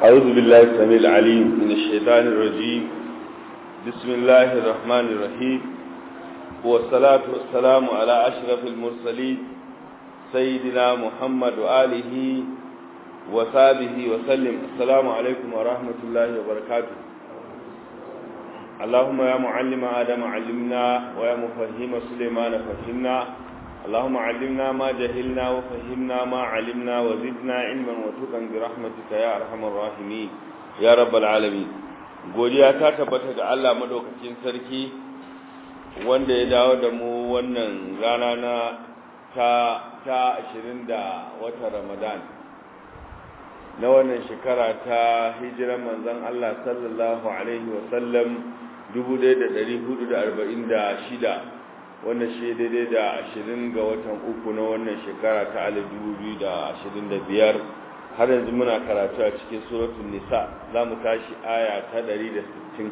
أعوذ بالله السميع العليم من الشيطان الرجيم بسم الله الرحمن الرحيم والصلاة والسلام على أشرف المرسلين سيدنا محمد وآله وصحبه وسلم السلام عليكم ورحمة الله وبركاته اللهم يا معلم آدم علمنا ويا مفهم سليمان فهمنا اللهم علمنا ما جهلنا وفهمنا ما علمنا وزدنا علما وتقا برحمتك يا ارحم الراحمين يا رب العالمين godiya ta tabbata ga Allah madaukakin sarki wanda ya dawo da mu wannan rana na ta ta 20 da watan Ramadan na wannan shekara ta hijiran manzon Allah sallallahu alaihi wa sallam 1446 wannan shi daidai da ashirin ga watan uku na wannan shekara ta alif dubu da ashirin da biyar har yanzu muna karatu a cikin suratun nisa za mu tashi aya ta ɗari da sittin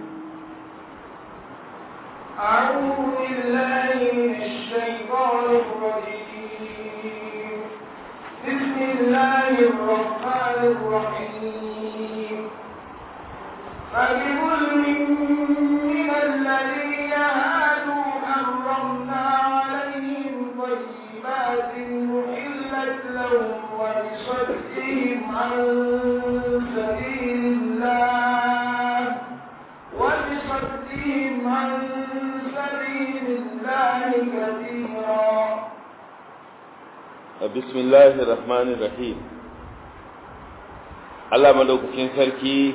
أعوذ بالله من الشيطان الرجيم بسم الله الرحمن الرحيم فبظلم من الذين هادوا حرمنا عليهم طيبات محلت لهم وبصدهم عن سبيل الله وبصدهم عن سبيل الله كثيرا بسم الله الرحمن الرحيم Allah madaukakin sarki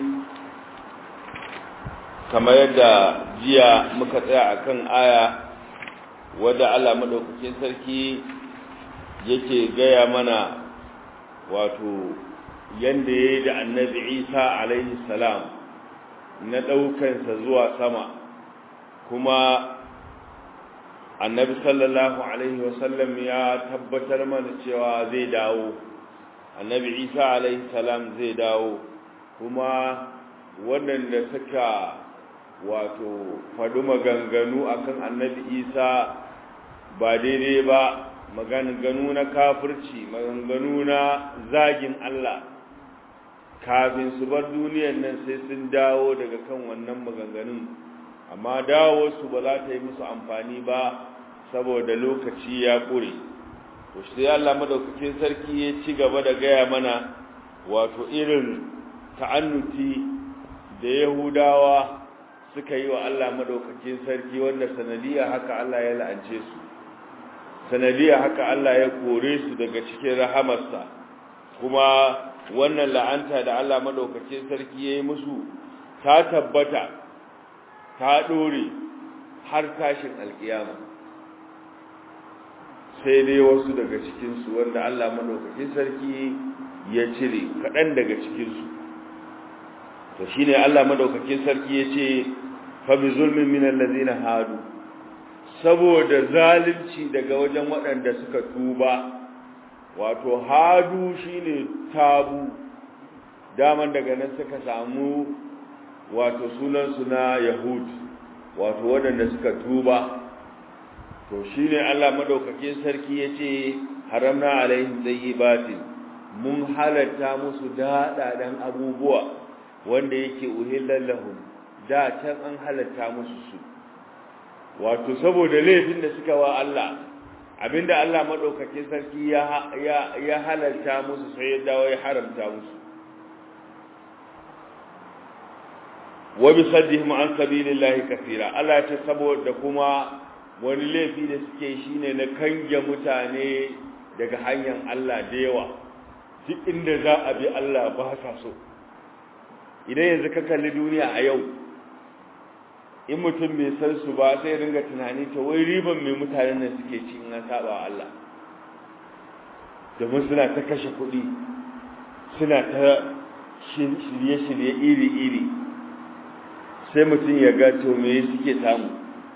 kamar yadda jiya muka tsaya akan aya wadda Allah madaukakin sarki yake gaya mana wato yanda yayi da Annabi Isa alaihi salam na daukansa zuwa sama kuma Annabi sallallahu alaihi wasallam ya tabbatar mana cewa zai dawo Annabi Isa alaihi salam zai dawo kuma waɗanda suka wato faɗi maganganu akan annabi isa ba daidai ba maganganu na kafirci maganganu na zagin Allah kafin su bar duniyar nan sai sun dawo daga kan wannan maganganun amma dawo su ba za ta yi musu amfani ba saboda lokaci ya ƙure to sai Allah madaukakin sarki ya ci gaba da gaya mana wato irin ta'annuti da Yahudawa suka yi wa Allah madaukakin sarki wanda sanadiya haka Allah ya la'ance su sanadiya haka Allah ya kore su daga cikin rahamarsa kuma wannan la'anta da Allah madaukakin sarki ya yi musu ta tabbata ta dore har tashin alkiyama sai dai wasu daga cikinsu wanda Allah madaukakin sarki ya cire kaɗan daga cikinsu to shine Allah madaukakin sarki ya ce fabi zulmin minan lazina hadu saboda zalunci daga wajen waɗanda suka tuba wato hadu shine tabu daman daga nan suka samu wato sunansu na yahud wato waɗanda suka tuba to shine Allah madaukakin sarki yace haramna alaihim tayyibatin mun halatta musu daɗaɗen abubuwa wanda yake uhillan lahum da can an halatta musu su wato saboda laifin da suka wa Allah abinda Allah madaukake sarki ya ya ya halalta musu sai ya dawo ya haramta musu wa bi saddihim an sabilillahi kaseera Allah ta saboda kuma wani laifi da suke shine na kange mutane daga hanyar Allah da yawa duk inda za a bi Allah ba sa so idan yanzu ka kalli duniya a yau in mutum bai san su ba sai ringa tunani ta wai riban mai mutanen nan suke ci in an saba wa Allah domin suna ta kashe kuɗi suna ta shirye-shirye iri-iri sai mutum ya ga to me suke samu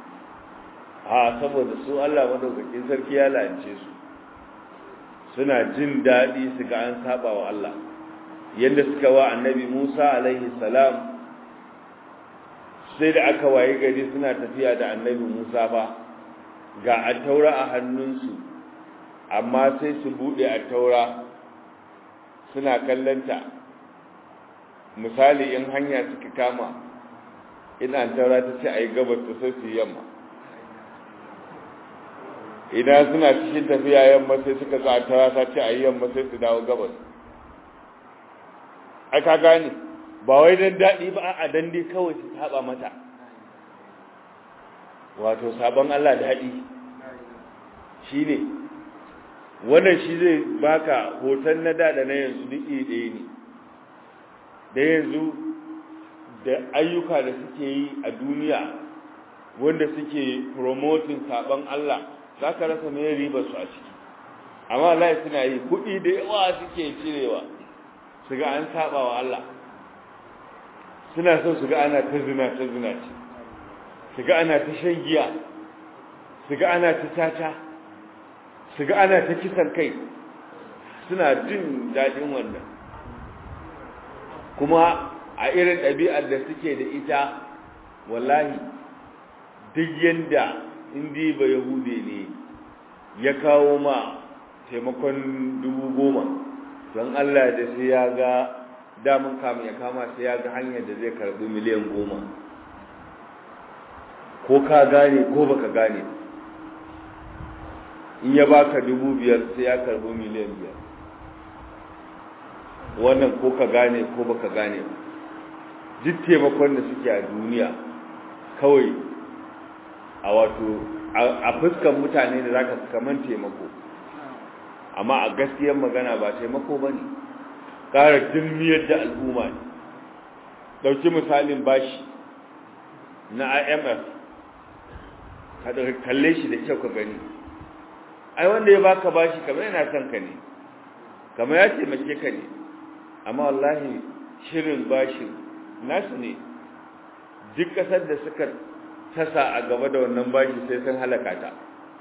a saboda su Allah madaukakin sarki ya lance su suna jin daɗi su ga an saba wa Allah yadda suka wa annabi Musa alaihi salam sai da aka waye gari suna tafiya da annabi Musa ba ga attaura a hannunsu amma sai su bude attaura suna kallanta misali in hanya suka kama ina taura ta ce a yi gabas ta sai su yamma idan suna cikin tafiya yamma sai suka ga taura ta ce a yi yamma sai su dawo gabas ai ka gane ba wai dan daɗi ba a dan dai kawai su saba mata wato sabon Allah daɗi shi ne wannan shi zai baka hoton na da da na yanzu duk ɗaya ne da yanzu da ayyuka da suke yi a duniya wanda suke promoting sabon Allah za ka rasa mai riba su a ciki amma Allah suna yi kuɗi da yawa suke cirewa su ga an saba wa Allah suna son su ga ana ta zina ta zina ce su ga ana ta shan giya su ga ana ta tata su ga ana ta kisan kai suna jin daɗin wannan kuma a irin ɗabi'ar da suke da ita wallahi duk yanda indi ba yahude ne ya kawo ma taimakon dubu goma don Allah da sai ya ga damun kamun ya kama sai ya ga hanyar da zai karbi miliyan goma ko ka gane ko baka gane in ya baka dubu biyar sai ya karbi miliyan biyar wannan ko ka gane ko baka gane duk taimakon da suke a duniya kawai a wato a fuskan mutane da zaka kaman taimako amma a gaskiyar magana ba taimako ba ne ƙara dilmiyar da al'umma ne ɗauki misalin bashi na imf ka kalle shi da kyau ka gani ai wanda ya baka bashi kamar yana son ka ne kamar ya taimake ka ne amma wallahi shirin bashi nasu ne duk ƙasar da suka tasa a gaba da wannan bashi sai sun halaka ta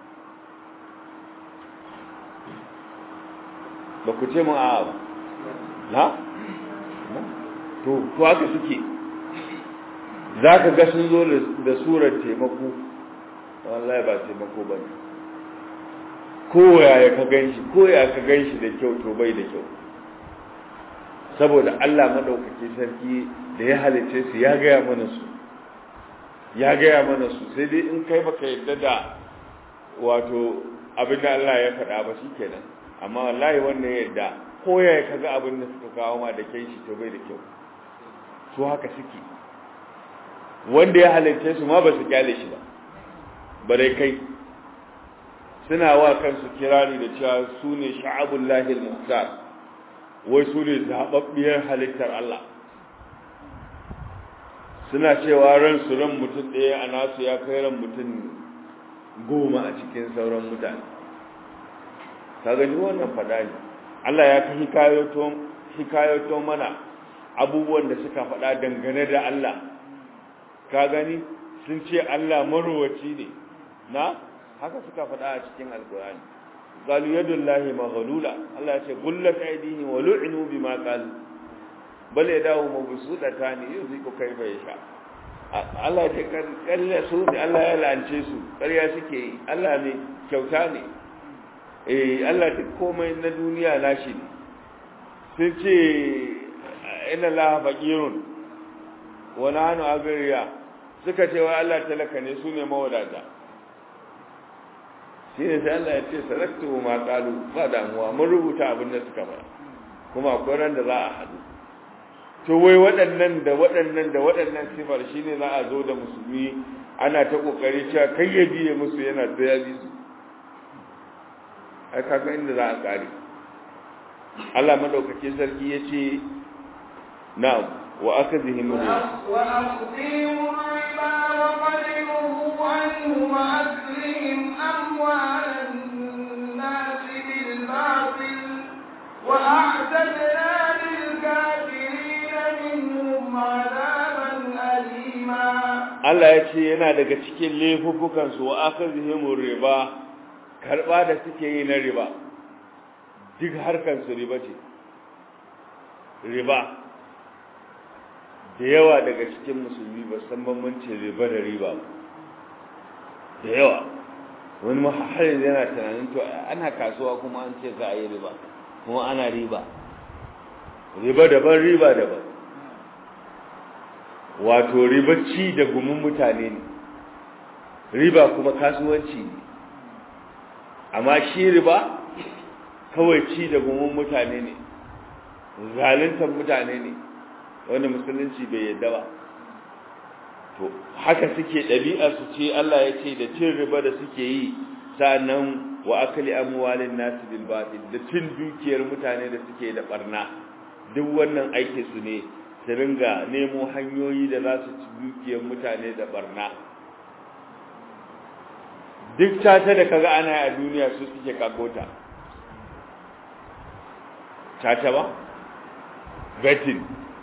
ba ku ce mun a ba na? to to haka suke za ka ga sun zo da surar taimako wallahi ba taimako ba ne koya ya ka gan shi koya ka gan shi da kyau to bai da kyau saboda Allah maɗaukaki sarki da ya halice su ya gaya mana su ya gaya mana su sai dai in kai baka yadda da wato abin da Allah ya faɗa ba shi kenan amma wallahi wannan yadda ko ya kaga abin da suka kawo ma da kai shi to bai da kyau su haka suke wanda ya halarce su ma ba su kyale shi ba bare kai suna wa kansu kirari da cewa su ne sha'abullahi al-muhtar wai su ne zababbiyar halittar Allah suna cewa ran su ran mutum ɗaya a nasu ya kai ran mutum goma a cikin sauran mutane ka gani wannan fada ne Allah ya fi hikayoto mana abubuwan da suka fada dangane da Allah ka gani sun ce Allah marowaci ne na haka suka fada a cikin alkurani qalu yadullahi maghlula Allah ya ce gullat aydihim wa lu'inu bima qalu bal yadahu mabsuutatan yuziku kayfa yasha Allah ya ce ƙarya su ne Allah ya lance su ƙarya suke yi Allah ne kyauta ne eh Allah duk komai na duniya nashi ne sun ce inna Allah faqirun wa nahnu agriya suka ce wa Allah talaka ne su ne mawadata shi ne sai Allah ya ce saraktu ma qalu ba damuwa mun rubuta abin da suka fara kuma akwai ran da za a hadu to wai waɗannan da waɗannan da waɗannan sifar shine za a zo da musulmi ana ta kokari cewa kai ya biye musu yana da ya bi su ai kaga inda za a kare Allah madaukakin sarki yace na'am wa akadhihim wa aqdimu riba wa qadimu anhu wa aklihim amwalan nas bil batil wa a'tadna lil kafirin minhum adaban alima Allah yace yana daga cikin laifukan su wa akadhihim riba karba da suke yi na riba duk harkar su riba ce riba da yawa daga cikin musulmi ba san bambancin riba da riba da yawa wani mahallin yana tunanin to ana kasuwa kuma an ce za a yi riba kuma ana riba riba daban riba daban wato riba ci da gumin mutane ne riba kuma kasuwanci ne amma shi riba kawai ci da gumin mutane ne zaluntar mutane ne wanda musulunci bai yadda ba to haka suke ɗabi'a su ce Allah ya ce da cin riba da suke yi sa'annan wa akali amwalin nasu bil batil da cin dukiyar mutane da suke da barna duk wannan aike su ne su ringa nemo hanyoyi da za su ci dukiyar mutane da barna duk tata da kaga ana a duniya su suke kagota tata ba betin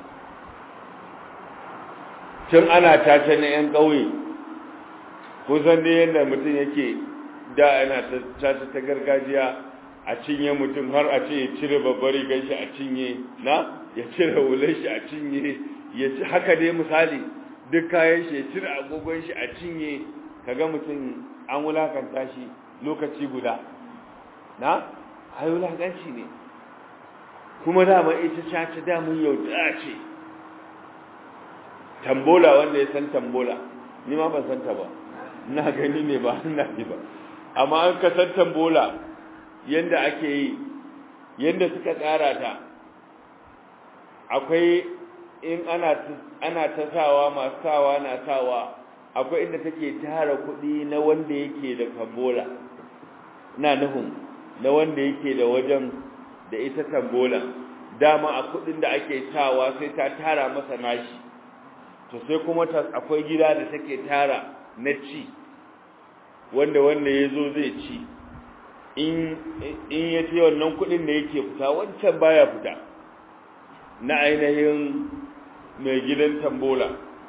tun ana tata na 'yan ƙauye kusan da yadda mutum yake da yana tata ta gargajiya a cinye mutum har a ce ya cire babbar rigar shi a cinye na ya cire wular shi a cinye ya ci haka dai misali duk kayan shi ya cire agogon shi a cinye kaga mutum an wulakanta shi lokaci guda na ai wulakanci ne kuma dama ita caca damun yau da ce tambola wanda ya san tambola ni ma ban san ta ba ina gani ne ba ina ji ba amma an ka san tambola yanda ake yi yanda suka tsara ta akwai in ana ana ta sawa masu sawa na sawa akwai inda take tara kuɗi na wanda yake da tambola ina nufin na wanda yake da wajen da ita tambola dama a kuɗin da ake sawa sai ta tara masa nashi to sai kuma akwai gida da take tara na ci wanda wanda ya zo zai ci in ya ce wannan kudin da yake fita wancan baya fita na ainihin mai gidan tambola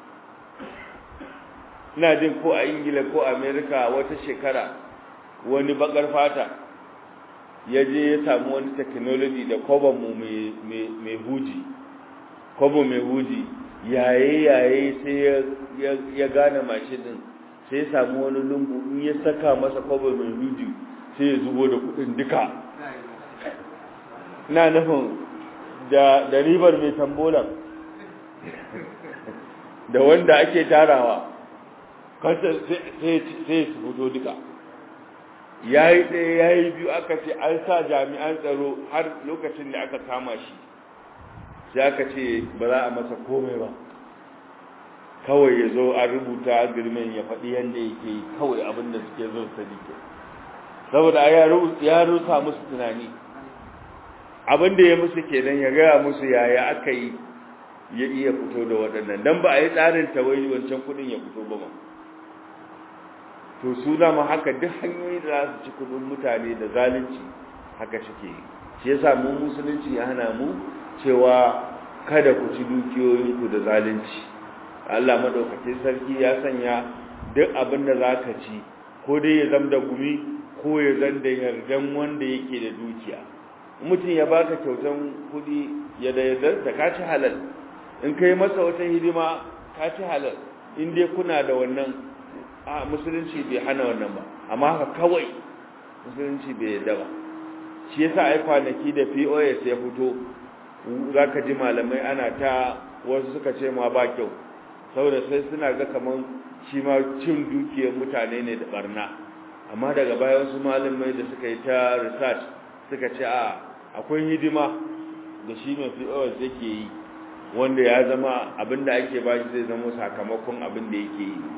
ina jin ko a ingila ko amerika wata shekara wani bakar fata ya je ya samu wani technology da mu mai huji kwabo mai huji yaye-yaye sai ya gane mashin din sai ya samu wani lungu in ya saka masa kwabo mai huji sai ya zubo da kudin duka na nufin da ribar mai tambolan da wanda ake tarawa kasa sai su fito duka ya yi ɗaya ya yi biyu aka ce an sa jami'an tsaro har lokacin da aka kama shi sai aka ce ba za a masa komai ba kawai ya zo an rubuta girman ya faɗi yadda yake yi kawai abin da suke zo su dike saboda ya rusa musu tunani abin da ya musu kenan ya gaya musu yaya aka yi ya iya fito da waɗannan don ba a yi tsarin tawayi wancan kuɗin ya fito ba ma to su dama haka duk hanyoyi da za su ci kuɗin mutane da zalunci haka suke yi shi yasa mu musulunci ya hana mu cewa kada ku ci dukiyoyinku da zalunci Allah madaukakin sarki ya sanya duk abin da za ka ci ko dai ya zam da gumi ko ya zam da yardan wanda yake da dukiya mutum ya baka kyautan kuɗi ya da yardarsa ka ci halal in kai masa wata hidima ka ci halal in dai kuna da wannan a musulunci bai hana wannan ba amma haka kawai musulunci bai yarda ba shi yasa ai kwanaki da POS ya fito zaka ji malamai ana ta wasu suka ce ma ba kyau saboda sai suna ga kaman shi ma cin dukiyar mutane ne da barna amma daga baya wasu malamai da suka yi ta research suka ce a akwai hidima da shi mai POS yake yi wanda ya zama abinda ake ba shi zai zama sakamakon abin da yake yi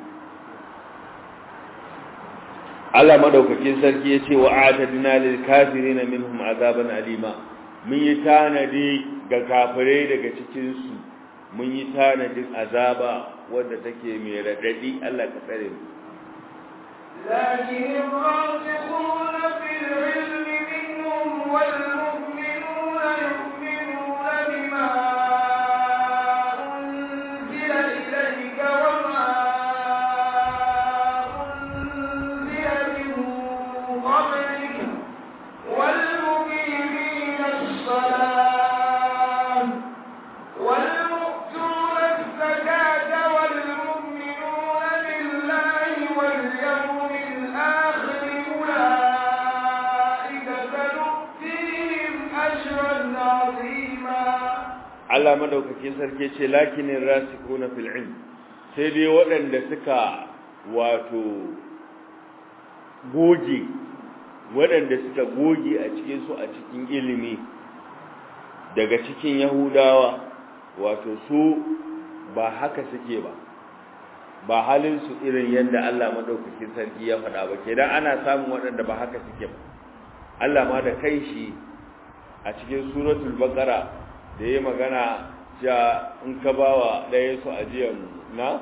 Allah madaukakin sarki yace wa atadna lil kafirin minhum azaban alima mun yi tanadi ga kafirai daga cikin su mun yi tanadin azaba wanda take mai radadi Allah ka tsare mu لكن الراسخون في العلم منهم والمؤمنون يؤمنون بما أنزل إليك وما أنزل من قبلك والمقيمين الصلاة والمؤتون الزكاة والمؤمنون بالله واليوم الآخر أولئك سنؤتيهم أجرا عظيما Allah madaukakin sarki ce lakinin rasikuna fil ilm sai dai waɗanda suka wato goge waɗanda suka goge a cikin su a cikin ilimi daga cikin yahudawa wato su ba haka suke ba ba halin su irin yadda Allah madaukakin sarki ya faɗa ba kenan ana samun waɗanda ba haka suke ba Allah ma da kai shi a cikin suratul baqara da yayi magana ja in ka bawa ɗaya su ajiyan na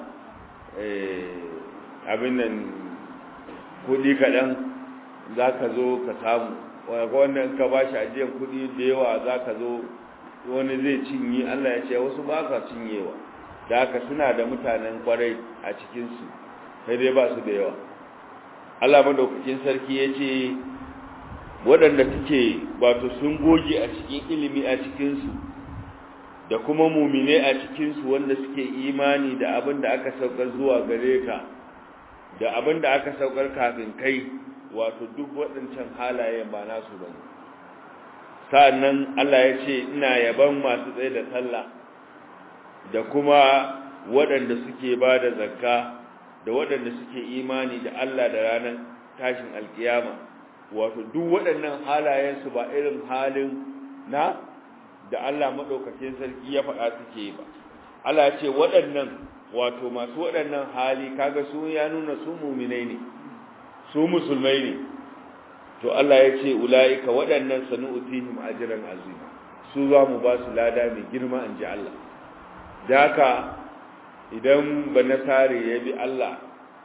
eh abin nan kudi kaɗan zaka zo ka samu wanda in ka bashi ajiyan kudi da yawa zaka zo wani zai cinye Allah ya ce wasu ba ka cinyewa da haka suna da mutanen kwarai a cikinsu sai dai ba su da yawa Allah madaukakin sarki ya ce waɗanda suke wato sun goge a cikin ilimi a cikinsu da kuma mumine a cikinsu wanda suke imani da abin da aka saukar zuwa gare ka da abin da aka saukar kafin kai wato duk waɗancan halayen ba nasu ba ne sa'annan Allah ya ce ina yaban masu tsaye da sallah da kuma waɗanda suke ba da zakka da waɗanda suke imani da Allah da ranar tashin alkiyama wato duk waɗannan halayensu ba irin halin na da Allah maɗaukakin sarki ya faɗa suke ba Allah ya ce waɗannan wato masu waɗannan hali kaga su ya nuna su muminai ne su musulmai ne to Allah ya ce ula'ika waɗannan sanu'utihim ajran azima su za mu ba su lada mai girma in ji Allah da haka idan ba nasare ya bi Allah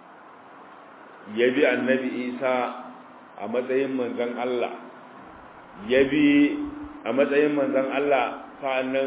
ya bi annabi Isa a matsayin manzon Allah ya bi a matsayin manzon Allah sa'annan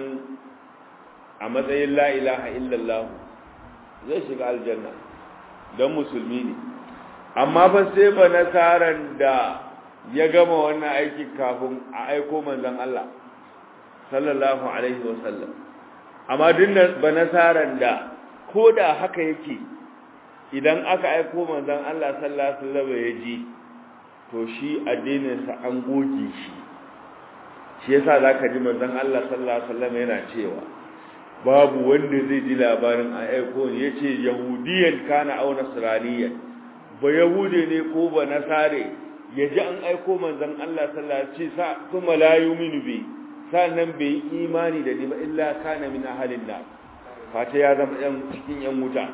a matsayin la ilaha illallah zai shiga aljanna don musulmi ne amma ba sai ba nasaran da ya gama wannan aikin kafin a aiko manzon Allah sallallahu alaihi wasallam amma dinnan ba nasaran da ko da haka yake idan aka aiko manzon Allah sallallahu alaihi wasallam ya ji to shi addinin sa an goge shi shi yasa zaka ji manzon Allah sallallahu alaihi wasallam yana cewa babu wanda zai ji labarin a aiko ne yace yahudiyan kana aw nasraniyan ba yahude ne ko ba nasare yaji an aiko manzon Allah sallallahu alaihi wasallam kuma la yu'minu bi sannan bai yi imani da ni ba illa kana min ahalin nar fata ya zama yan cikin yan wuta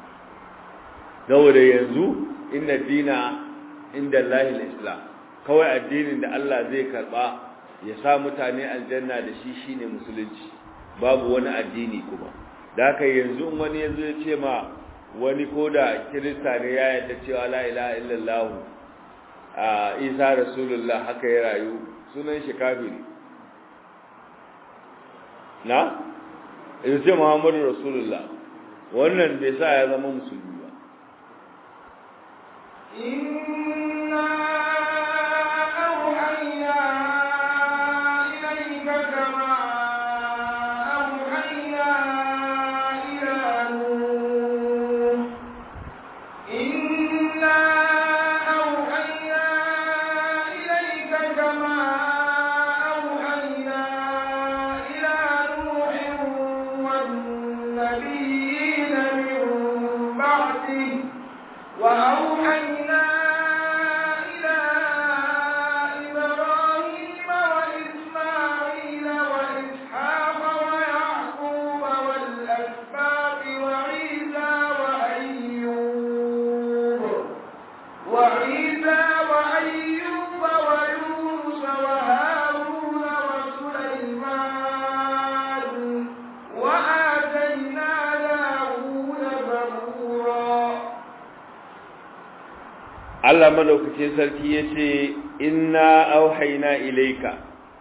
saboda yanzu inna dina inda Allahil islam kawai addinin da Allah zai karba ya sa mutane aljanna da shi shine musulunci babu wani addini kuma da haka yanzu in wani yanzu ya ce ma wani koda kirista ne ya yarda cewa la ilaha illallah a isa rasulullah haka ya rayu sunan shi kafiri na in ce muhammadu rasulullah wannan bai sa ya zama musulmi ba inna auhayna ilayka kama auhayna ila nuh inna auhayna ilayka kama auhayna ila nuh wan nabiyina min ba'dihi وأوحينا إلى إبراهيم وإسماعيل وإسحاق ويعقوب والأسباط وعيسى وأيوب وعيسى وأيوب ويونس وهارون وسليمان وآتينا داود زبورا Allah madaukakin sarki yace inna auhayna ilayka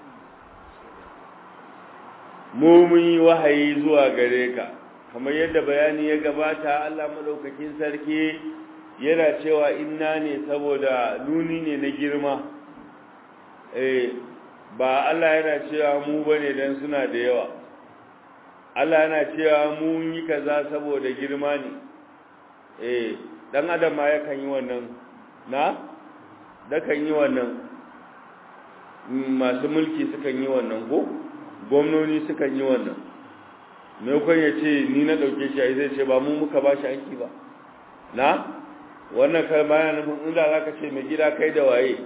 mu mun yi wahayi zuwa gare ka kamar yadda bayani ya gabata Allah madaukakin sarki yana cewa inna ne saboda nuni ne na girma eh ba Allah yana cewa mu bane dan suna da yawa Allah yana cewa mun yi kaza saboda girma ne eh dan adam ma yakan yi wannan na da kan yi wannan masu mulki sukan yi wannan ko gwamnoni sukan yi wannan maimakon ya ce ni na ɗauke shi a zai ce ba mu muka ba shi aiki ba na wannan kai bayan nufin inda za ka ce mai gida kai da waye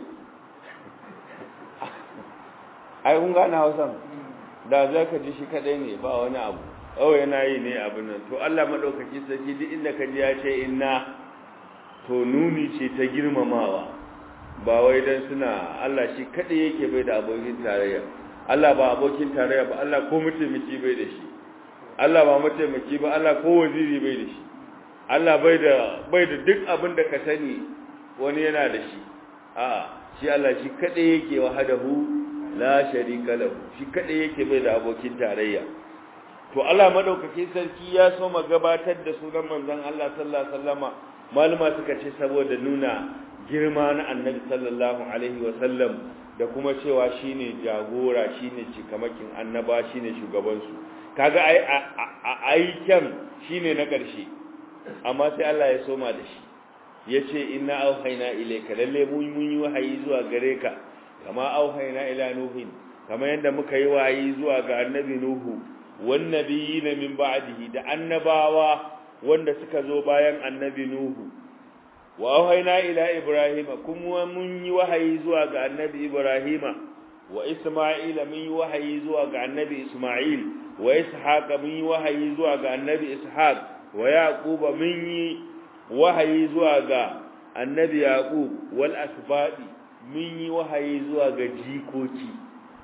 ai kun gane hausan da za ka ji shi kaɗai ne ba wani abu oh yana yi ne abin nan to Allah maɗaukaki sarki duk inda ka ji ya ce inna to nuni ce ta girmamawa ba wai dan suna Allah shi kaɗai yake bai da abokin tarayya Allah ba abokin tarayya ba Allah ko mataimaki bai da shi Allah ba mataimaki ba Allah ko waziri bai da shi Allah bai da bai da duk abin da ka sani wani yana da shi a shi Allah shi kaɗai yake wahadahu la sharika lahu shi kaɗai yake bai da abokin tarayya to Allah madaukakin sarki ya so ma gabatar da sunan manzon Allah sallallahu alaihi wasallama maluma suka ce saboda nuna girma na annabi sallallahu alaihi wasallam da kuma cewa shine jagora shine cikamakin annaba shine shugaban su kaga ai aikan shine na ƙarshe amma sai Allah ya soma da shi yace inna auhayna ilayka lalle mun mun yi wahayi zuwa gare ka kama auhayna ila nuhin kama yanda muka yi wahayi zuwa ga annabi nuhu wan nabiyina min ba'dihi da annabawa wanda suka zo bayan annabi nuhu wa auhayna ila ibrahima kuma mun yi wahayi zuwa ga annabi ibrahima wa isma'ila mun yi wahayi zuwa ga annabi isma'il wa ishaqa mun yi wahayi zuwa ga annabi ishaq wa yaquba mun yi wahayi zuwa ga annabi yaqub wal asbadi mun yi wahayi zuwa ga jikoki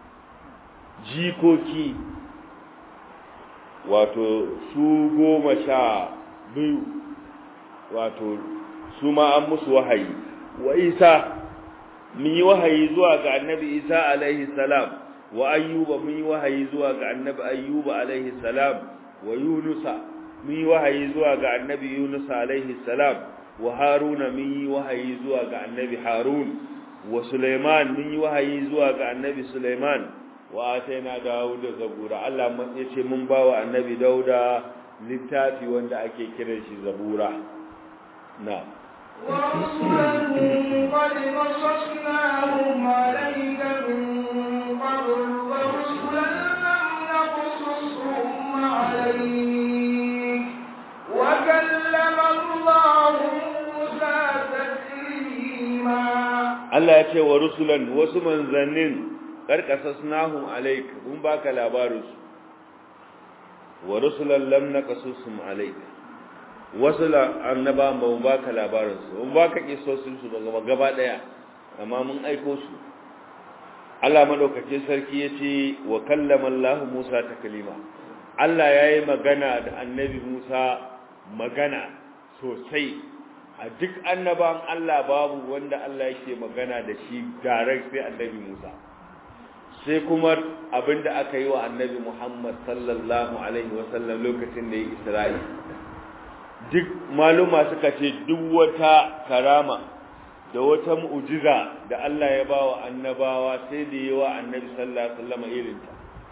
jikoki wato su goma sha biyu wato su ma an musu wahayi wa isa mun yi wahayi zuwa ga annabi isa alaihi salam wa ayyuba mun yi wahayi zuwa ga annabi ayyuba alaihi salam wa yunusa mun yi wahayi zuwa ga annabi yunusa alaihi salam wa haruna mun yi wahayi zuwa ga annabi harun wa suleiman mun yi wahayi zuwa ga annabi suleiman wa ataina dawuda zabura Allah ya ce mun bawa annabi dauda littafi wanda ake kiran shi zabura na ورسلا قد قصصناهم عليك من قبل ورسلا لم نقصصهم عليك وكلم الله موسى تكليما Allah ya ce wa rusulan wasu manzannin karkasasnahum alayk mun baka labarinsu wa rusulan lam naqasusum alayk wasu annaba ba mu baka labarinsu mun baka kisosin su ba gaba daya amma mun aiko su Allah madaukake sarki yace wa kallama Allah Musa taklima Allah yayi magana da annabi Musa magana sosai a duk annaban Allah babu wanda Allah yake magana da shi direct sai annabi Musa sai kuma abinda aka yi wa annabi Muhammad sallallahu alaihi wasallam lokacin da ya Isra'i duk maluma suka ce duk wata karama da wata mu'jiza da Allah ya bawa annabawa sai da yi wa annabi sallallahu alaihi wasallam irinta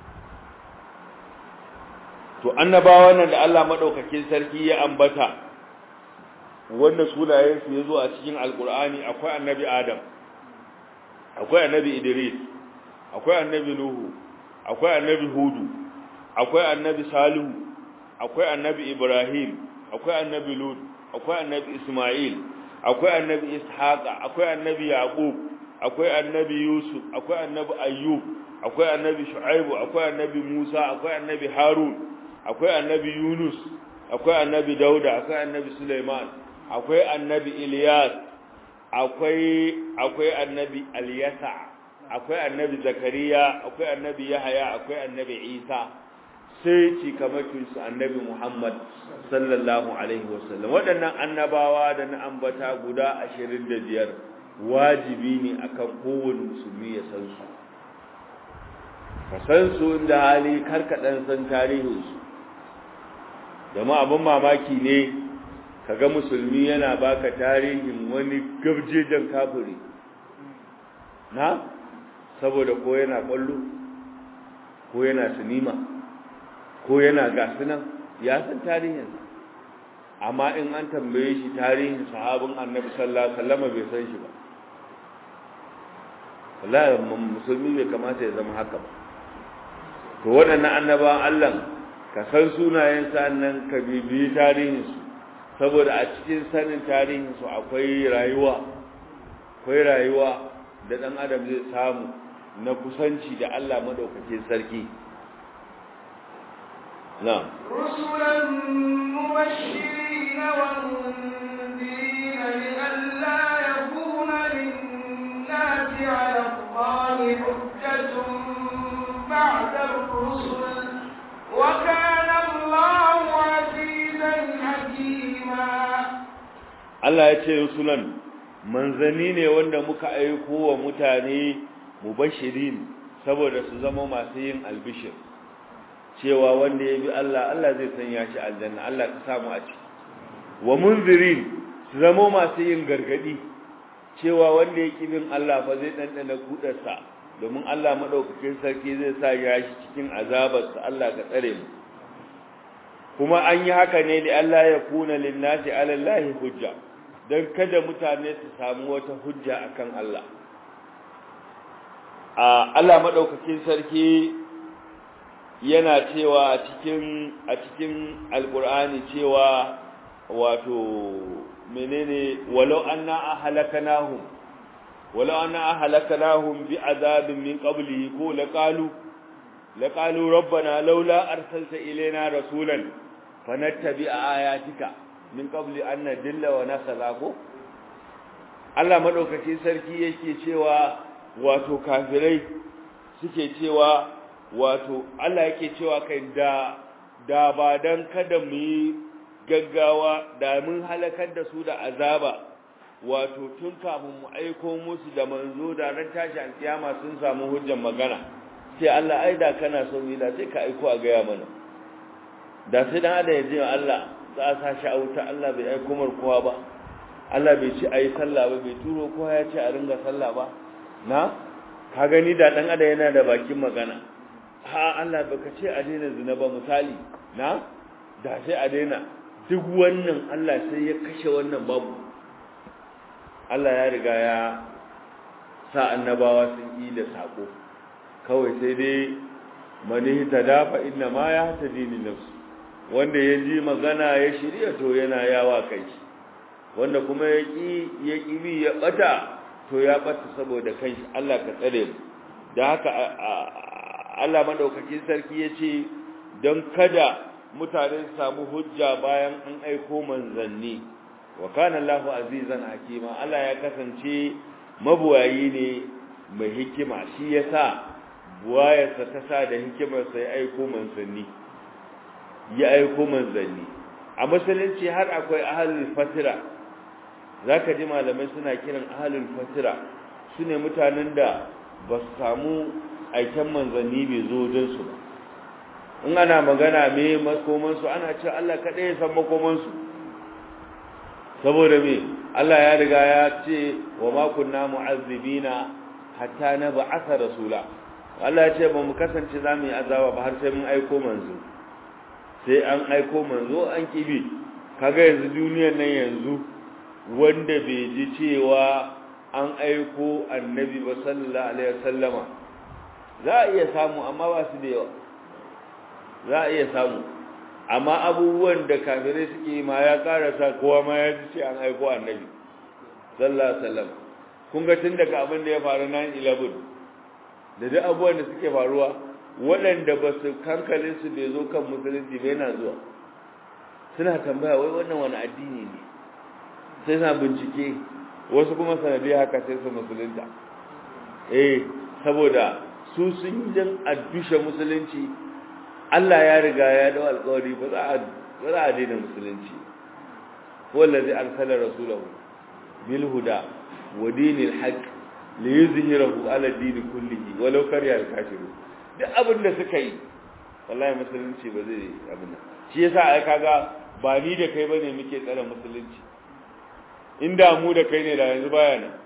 to annabawa nan da Allah madaukakin sarki ya ambata wanda sunayensu ya zo a cikin alkur'ani akwai annabi adam akwai annabi idris akwai annabi nuhu akwai annabi hudu akwai annabi salihu akwai annabi ibrahim akwai annabi lut akwai annabi isma'il akwai annabi ishaqa akwai annabi yaqub akwai annabi yusuf akwai annabi ayyub akwai annabi shu'aibu akwai annabi musa akwai annabi harun akwai annabi yunus akwai annabi dauda akwai annabi sulaiman akwai annabi Ilyas akwai akwai annabi Alyasa akwai annabi Zakariya akwai annabi Yahaya akwai annabi Isa sai cikamakin su annabi Muhammad sallallahu alaihi wasallam waɗannan annabawa da na ambata guda 25 wajibi ne akan kowane musulmi ya san su ka san su inda hali karkadan san tarihinsu jama'a abin mamaki ne kaga musulmi yana baka tarihin wani gabjejen kafiri na saboda ko yana kwallo ko yana sinima ko yana gasunan ya san tarihin amma in an tambaye shi tarihin sahabin annabi sallallahu alaihi wasallam bai san shi ba wallahi musulmi bai kamata ya zama haka ba to waɗannan annabawan Allah ka san sunayen nan ka bibiyi tarihinsu saboda a cikin sanin tarihinsu akwai rayuwa akwai rayuwa da ɗan adam zai samu na kusanci da Allah madaukakin sarki na رسلا مبشرين ومنذرين لئلا يكون للناس على الله حجة بعد الرسل وكان الله عزيزا حكيما Allah ya ce rusulan manzanni ne wanda muka aiko wa mutane mubashirin saboda su zama masu yin albishir cewa wanda ya bi Allah Allah zai sanya shi aljanna Allah ka samu a ciki wa munzirin su zama masu yin gargadi cewa wanda ya ki bin Allah fa zai dandana kudarsa domin Allah madaukakin sarki zai sa ya shi cikin azabarsa Allah ka tsare mu kuma an yi haka ne da Allah ya kuna linnasi ala Allah hujja dan kada mutane su samu wata hujja akan Allah a Allah madaukakin sarki yana cewa a cikin a cikin alqur'ani cewa wato menene walau anna ahlakanahum walau anna ahlakanahum bi azabin min qablihi ko laqalu laqalu rabbana laula arsalta ilaina rasulan fanattabi ayatika min qabli an nadilla wa nasala ko Allah madaukaki sarki yake cewa wato kafirai suke cewa wato Allah yake cewa kai da da ba dan kada mu yi gaggawa da mun halakar da su da azaba wato tun kafin mu aiko musu da manzo da ran tashi alkiyama sun samu hujjar magana sai Allah ai da kana so mu da sai ka aiko a gaya mana da sai dan adam ya ji Allah za a sa shi a wuta Allah bai aiko mar kowa ba Allah bai ci ayi sallah ba bai turo kowa ya ce a ringa sallah ba na ka gani da dan adam yana da bakin magana ha Allah baka ce a daina zina ba misali na da sai a daina duk wannan Allah sai ya kashe wannan babu Allah ya riga ya sa annabawa sun yi da sako kawai sai dai mani tadafa inna ma ya tadini nafsu wanda ya ji magana ya shirya to yana yawa kai wanda kuma ya ƙi ya ƙibi ya ɓata to ya ɓata saboda kanshi Allah ka tsare mu da haka Allah madaukakin sarki ya ce don kada mutane su samu hujja bayan an aiko manzanni wa kana Allahu azizan hakima Allah ya kasance mabuwayi ne mai hikima shi yasa buwayarsa ta sa da hikimarsa ya aiko manzanni ya aiko manzanni a musulunci har akwai ahalul fatira zaka ji malamai suna kiran ahalul fatira sune mutanen da ba su samu aiken manzanni bai zo don su ba in ana magana me makoman su ana cewa Allah kadai ya san makoman su saboda me Allah ya riga ya ce wa ma kunna mu'azzibina hatta nab'atha rasula Allah ya ce ba mu kasance za mu yi azaba ba har sai mun aiko manzo sai an aiko manzo an kibi kaga yanzu duniyar nan yanzu wanda bai ji cewa an aiko annabi ba sallallahu alaihi wasallama za a iya samu amma ba su da yawa za a iya samu amma abubuwan da kafirai suke ma ya karasa kowa ma ya ji ce an aiko annabi sallallahu alaihi wasallam kun ga tun daga abin da ya faru 9/11 da duk abubuwan da suke faruwa waɗanda ba su kankalin su bai zo kan musulunci bai na zuwa suna tambaya wai wannan wani addini ne sai na bincike wasu kuma sanadiyar haka sai su musulunta eh saboda su sun yi don addushe musulunci Allah ya riga ya dau alƙawari ba za a ba za a daina musulunci wallazi arsala rasulahu bil huda wa dinil haqq li yuzhirahu ala din kullihi walau kariya al kafirun duk abin da suka yi wallahi musulunci ba zai abin nan shi yasa ai kaga ba ni da kai bane muke tsare musulunci inda mu da kai ne da yanzu baya nan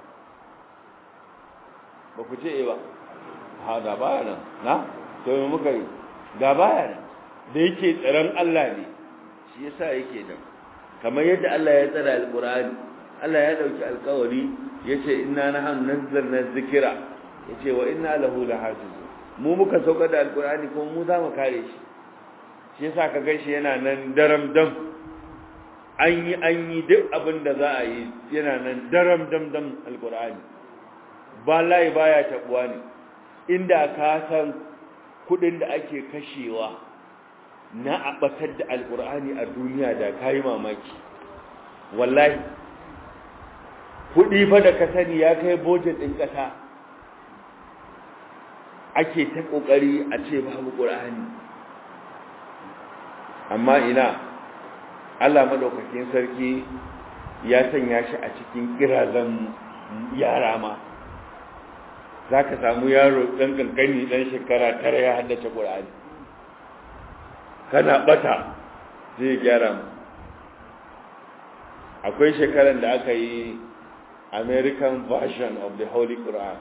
ba ku ce ba ha da baya nan na to me muka yi da baya nan da yake tsaron Allah ne shi yasa yake nan kamar yadda Allah ya tsara alqur'ani Allah ya dauki alƙawari yace inna nahnu nazzalna dhikra yace wa inna lahu lahafizun mu muka saukar da alkur'ani kuma mu za mu kare shi shi yasa ka gan shi yana nan daram dam an yi an yi duk abin da za a yi yana nan daram dam dam alkur'ani ba layi baya tabuwa ne inda ka san kudin da ake kashewa na abatar da alkur'ani a duniya da kayi mamaki wallahi kudi fa da ka sani ya kai budget din kasa ake ta kokari a ce babu qur'ani amma ina Allah madaukakin sarki ya sanya shi a cikin kirazan yara ma zaka samu yaro dan kankani dan shekara tara ya haddace qur'ani kana bata zai gyara mu akwai shekaran da aka yi American version of the Holy Quran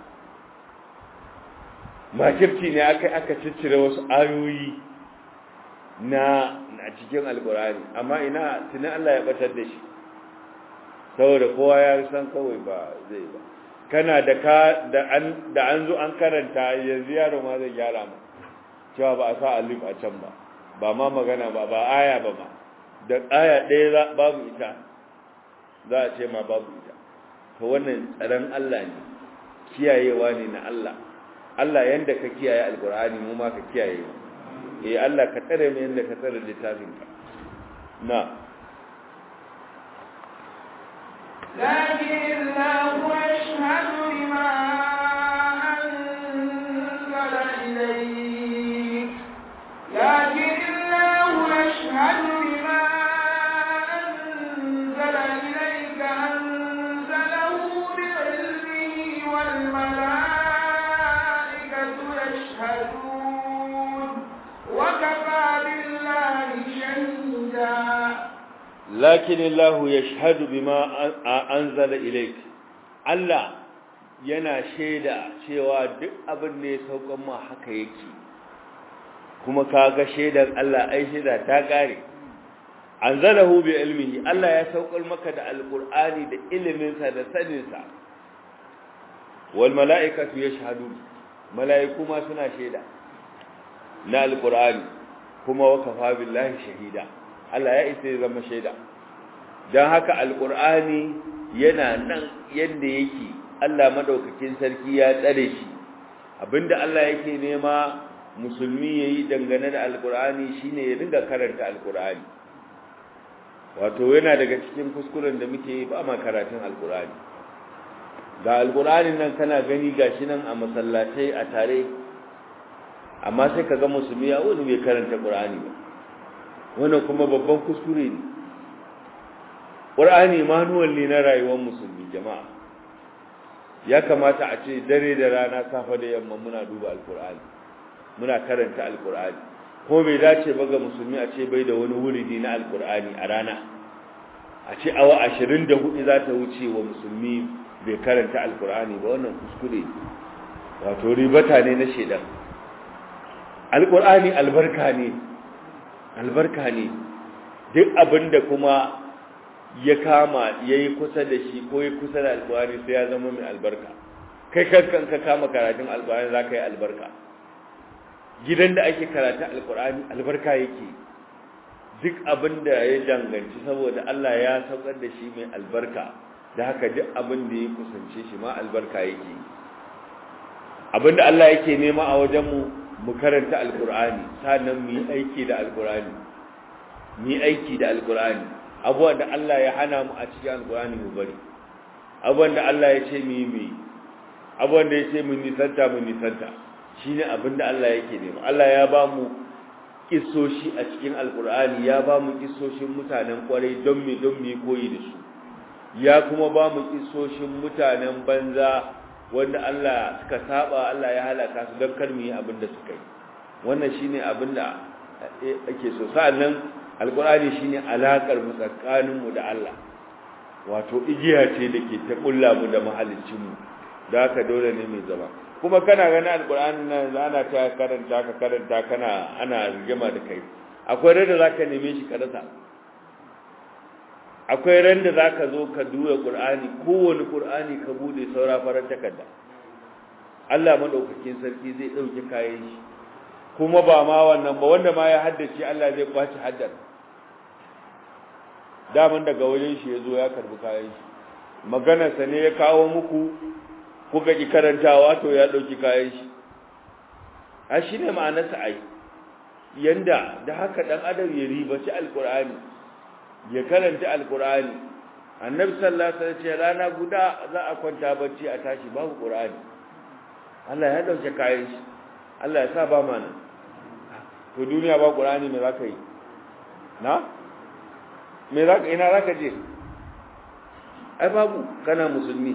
makirci ne aka aka ciccire wasu ayoyi na a cikin alkurani amma ina tunan Allah ya batar da shi saboda kowa ya san kawai ba zai ba kana da ka da an da an zo an karanta yanzu yaro ma zai gyara mu cewa ba a sa alif a can ba ba ma magana ba ba aya ba ma da aya ɗaya babu ita za a ce ma babu ita to wannan tsaron Allah ne kiyayewa ne na Allah Allah yanda ka kiyaye alkur'ani mu ma ka kiyaye eh Allah ka tsare mu yanda ka tsare littafin ka na لكن الله يشهد بما أنزل إليك لكن الله يشهد بما أنزل إليك أنزله بعلمه والملائكة يشهدون وكفى بالله شهيدا lakin Allah yashhadu bima anzala ilayk Allah yana shaida cewa duk abin da ya saukan ma haka yake kuma kaga shaidan Allah ai shaida ta kare anzalahu bi ilmihi Allah ya saukar maka da alqur'ani da ilimin sa da sanin sa wal malaikatu yashhadun malaiku ma suna shaida na alqur'ani kuma wa kafa billahi shahida Allah ya isa ya zama shaida don haka alƙur'ani yana nan yadda yake Allah madaukakin sarki ya tsare shi abinda Allah yake nema musulmi yayi dangane da alƙur'ani shine ya dinga karanta alƙur'ani wato yana daga cikin kuskuren da muke yi ba ma karatun alƙur'ani ga alƙur'anin nan kana gani gashi nan a masallatai a tare amma sai ka ga musulmi ya wani bai karanta ƙur'ani ba wannan kuma babban kuskure ne ƙur'ani manuwal ne na rayuwar musulmi jama'a ya kamata a ce dare da rana safa da yamma muna duba alƙur'ani muna karanta alƙur'ani ko bai dace ba ga musulmi a ce bai da wani wuridi na alƙur'ani a rana a ce awa ashirin da hudu za ta wuce wa musulmi bai karanta alƙur'ani ba wannan kuskure wato ribata ne na shaidan alƙur'ani albarka ne albarka ne duk abinda kuma ya kama ya yi kusa da shi ko ya kusa da alƙur'ani sai ya zama mai albarka kai kankan ka kama karatun alƙur'ani za ka yi albarka gidan da ake karatun alƙur'ani albarka yake duk abinda ya danganci saboda Allah ya saukar da shi mai albarka da haka duk abin da ya kusance shi ma albarka yake abinda Allah yake nema a wajenmu mu karanta alkur'ani sannan mu yi aiki da alkur'ani mu yi aiki da alkur'ani abubuwan da Allah ya hana mu a cikin alkur'ani mu bari abubuwan da Allah ya ce mu yi mu yi abubuwan da ya ce mu nisanta mu nisanta shine abin da Allah yake nema Allah ya ba mu kissoshi a cikin alkur'ani ya ba mu kissoshin mutanen kwarai don me don me koyi da su ya kuma ba mu kissoshin mutanen banza wanda Allah suka saba Allah ya halaka su don kar mu yi abin da suka yi wannan shine abin da ake so sa'annan alqur'ani shine alakar mu tsakanin mu da Allah wato igiya ce da ke ta kulla mu da mahaliccin mu da haka dole ne mai zama kuma kana ganin alqur'ani nan ana ta karanta ka karanta kana ana rigima da kai akwai randa zaka neme shi ka rasa akwai ran da zaka zo ka duba Qur'ani kowane Qur'ani ka bude saura farar takarda Allah madaukakin sarki zai dauke kayan shi kuma ba ma wannan ba wanda ma ya haddace Allah zai kwaci haddar daman daga wajen shi yazo ya karbi kayan shi maganarsa ne ya kawo muku kuka ki karantawa to ya dauki kayan shi a shine ma'anarsa ai yanda da haka dan adam ya ribaci alqur'ani ya karanta alqur'ani annabi sallallahu alaihi wasallam ce rana guda za a kwanta bacci a tashi babu qur'ani Allah ya dauke kayan shi Allah ya sa ba mana to duniya ba qur'ani me zaka yi na me zaka ina zaka je ai babu kana musulmi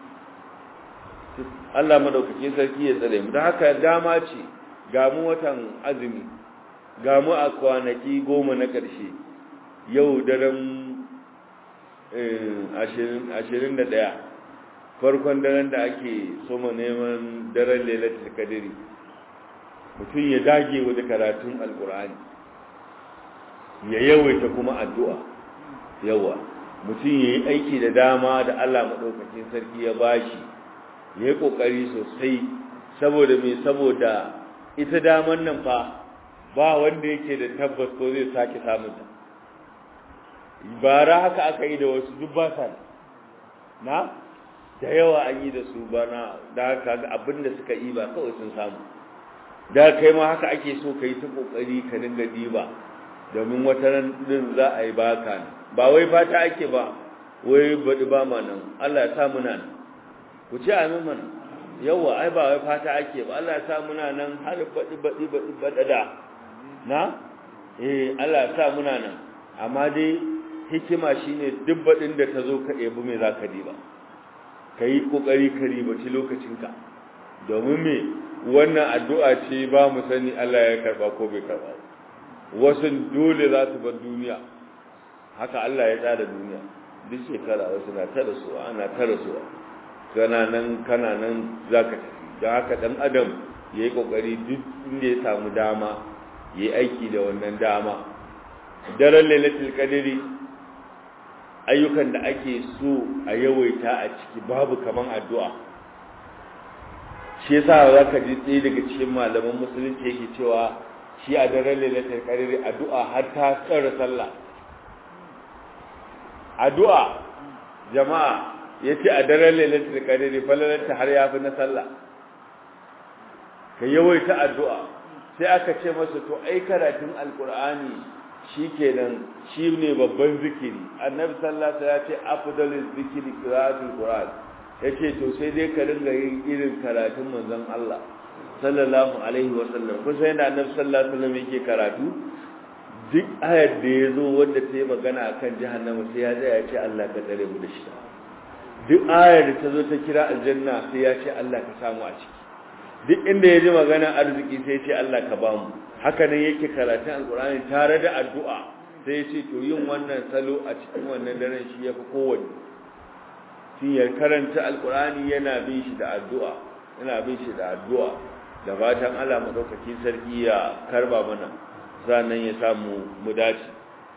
Allah madaukakin sarki ya tsare mu don haka dama ce ga mu watan azumi ga mu a kwanaki goma na ƙarshe yau daren ashirin da ɗaya farkon daren da ake soma neman daren lailatul kadiri mutum ya dage wa da karatun alkur'ani ya yawaita kuma addu'a yawa mutum ya yi aiki da dama da Allah maɗaukakin sarki ya bashi ya yi ƙoƙari sosai saboda mai saboda ita daman nan fa ba wanda yake da tabbas ko zai sake samunta bara haka aka yi da wasu duk ba sa na da yawa an yi da su bana da haka ga abin da suka yi ba kawai sun samu da kai ma haka ake so ka yi ta kokari ka dinga diba domin wata ran din za a yi baka ne ba wai fata ake ba wai baɗi ba ma nan Allah ya sa muna nan ku ce amin mana yawa ai ba wai fata ake ba Allah ya sa muna nan har baɗi baɗi baɗi baɗada na eh Allah ya sa muna nan amma dai hikima shine duk baɗin da ta zo ka ɗebi mai za ka diba ka yi ƙoƙari ka ribaci lokacinka domin me wannan addu'a ce ba mu sani Allah ya karba ko bai karba wasu dole za su bar duniya haka Allah ya tsara duniya duk shekara wasu na ta rasuwa ana ta rasuwa kana nan kana nan za ka tafi don haka ɗan adam ya yi ƙoƙari duk inda ya samu dama ya yi aiki da wannan dama daren lailatul qadri ayyukan da ake so a yawaita a ciki babu kaman addu'a shi yasa zaka ji tsaye daga cikin malaman musulunci yake cewa shi a daren lailatul qadri addu'a har ta tsara sallah addu'a jama'a yace a daren lailatul qadri falalanta har yafi na sallah ka yawaita addu'a sai aka ce masa to ai karatun alqur'ani shikenan shine babban zikiri annabi sallallahu alaihi wasallam ya ce afdalul zikri qira'atul qur'an yace to sai dai ka ringa yin irin karatun manzon Allah sallallahu alaihi wasallam ko sai da annabi sallallahu alaihi wasallam yake karatu duk ayar da ya zo wanda ta yi magana akan jahannama sai ya tsaya ya ce Allah ka tsare mu da shi duk ayar da ta zo ta kira aljanna sai ya ce Allah ka samu a ciki duk inda ya ji magana arziki sai ya ce Allah ka ba mu haka nan yake karatun alkur'ani tare da addu'a sai ya ce to yin wannan salo a cikin wannan daren shi yafi kowanne shi ya karanta alkur'ani yana bin shi da addu'a yana bin shi da addu'a da fatan Allah madaukakin sarki ya karba mana sannan ya samu mu dace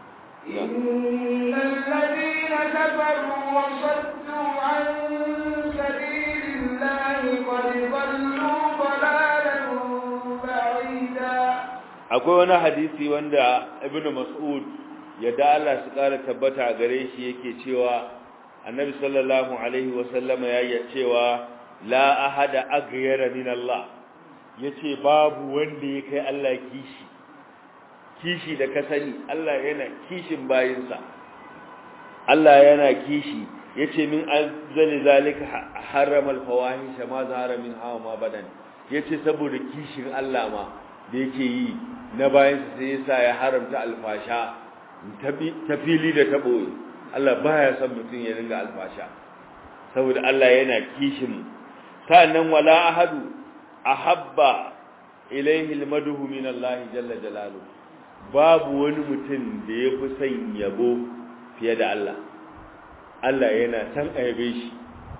إن الذين كفروا وصدوا عن سبيل الله قد ضلوا ضلالا بعيدا akwai wani hadisi wanda ibnu mas'ud ya da Allah su kara tabbata a gare shi yake cewa annabi sallallahu alaihi wa sallama ya yi cewa la ahada aghyara min Allah yace babu wanda ya kai Allah kishi kishi da ka sani Allah yana kishin bayinsa Allah yana kishi yace min azali zalika harrama al-fawahisha ma zahara min hawa ma badan yace saboda kishin Allah ma da yake yi na bayansa sai yasa ya haramta alfasha ta fili da ta boye Allah baya son mutum ya ringa alfasha saboda Allah yana kishin sa'annan wala ahadu ahabba ilayhi almadhu min Allah jalla jalalu babu wani mutum da yafi son yabo fiye da Allah Allah yana san ayabe shi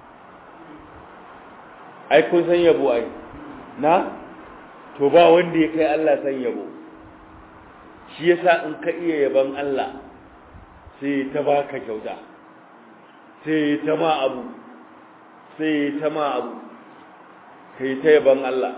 ai kun san yabo ai na to ba wanda ya kai Allah san yabo shi yasa in ka iya yaban Allah sai ta baka kyauta sai ta ma abu sai ta ma abu kai ta yaban Allah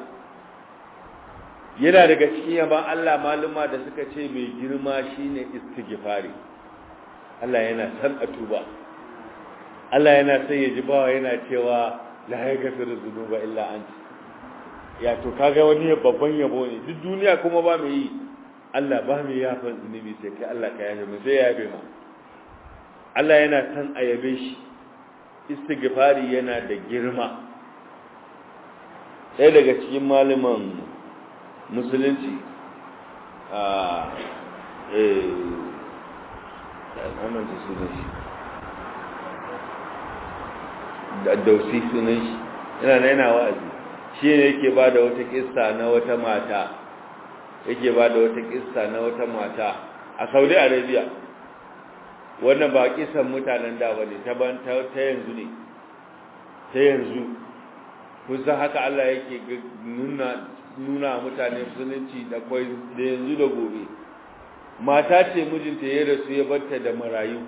yana daga cikin yaban Allah maluma da suka ce mai girma shine istighfari Allah yana san a tuba Allah yana son ya ji bawa yana cewa la yaghfiru dhunuba illa anta ya to kaga wani babban yabo ne duk duniya kuma ba mai yi Allah ba mai yafa zunubi sai kai Allah ka yafe mu sai ya yafe ma Allah yana san a yabe shi istighfari yana da girma ɗaya daga cikin malaman musulunci a eh amanta sunan shi da dausi sunan shi yana yana wa'azi shi ne yake ba da wata kissa na wata mata yake ba da wata kissa na wata mata a saudi arabia wannan ba kisan mutanen da ba ne ta yanzu ne ta yanzu kusan haka allah yake nuna nuna mutane musulunci da kwai da yanzu da gobe mata ce mijinta ya rasu ya barta da marayu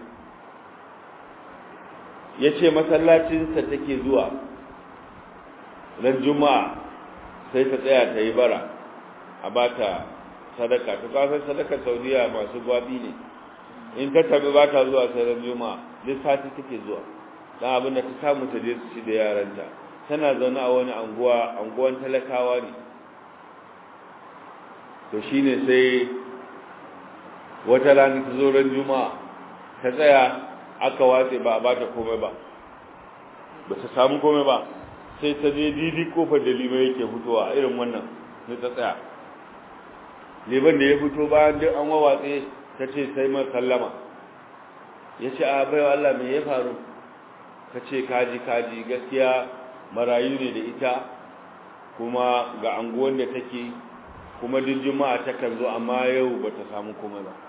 ya ce masallacinsa take zuwa ran juma'a sai ta tsaya ta yi bara a ba ta sadaka ta kasar sadaka saudiya masu gwabi ne in ta tabi ba ta zuwa sai ran juma'a duk sati take zuwa don abin da ta samu ta je su ci da yaranta tana zaune a wani anguwa anguwan talakawa ne to shine sai wata rana ta zo ran juma'a ta tsaya aka watse ba a ba ta komai ba ba ta samu komai ba sai ta je didi kofar da lima yake fitowa irin wannan sai ta tsaya liban da ya fito bayan duk an wawatse ta ce sai mai sallama ya ce a baiwa Allah mai ya faru ka ce kaji kaji gaskiya marayu ne da ita kuma ga anguwan da take kuma duk juma'a takan zo amma yau ba ta samu komai ba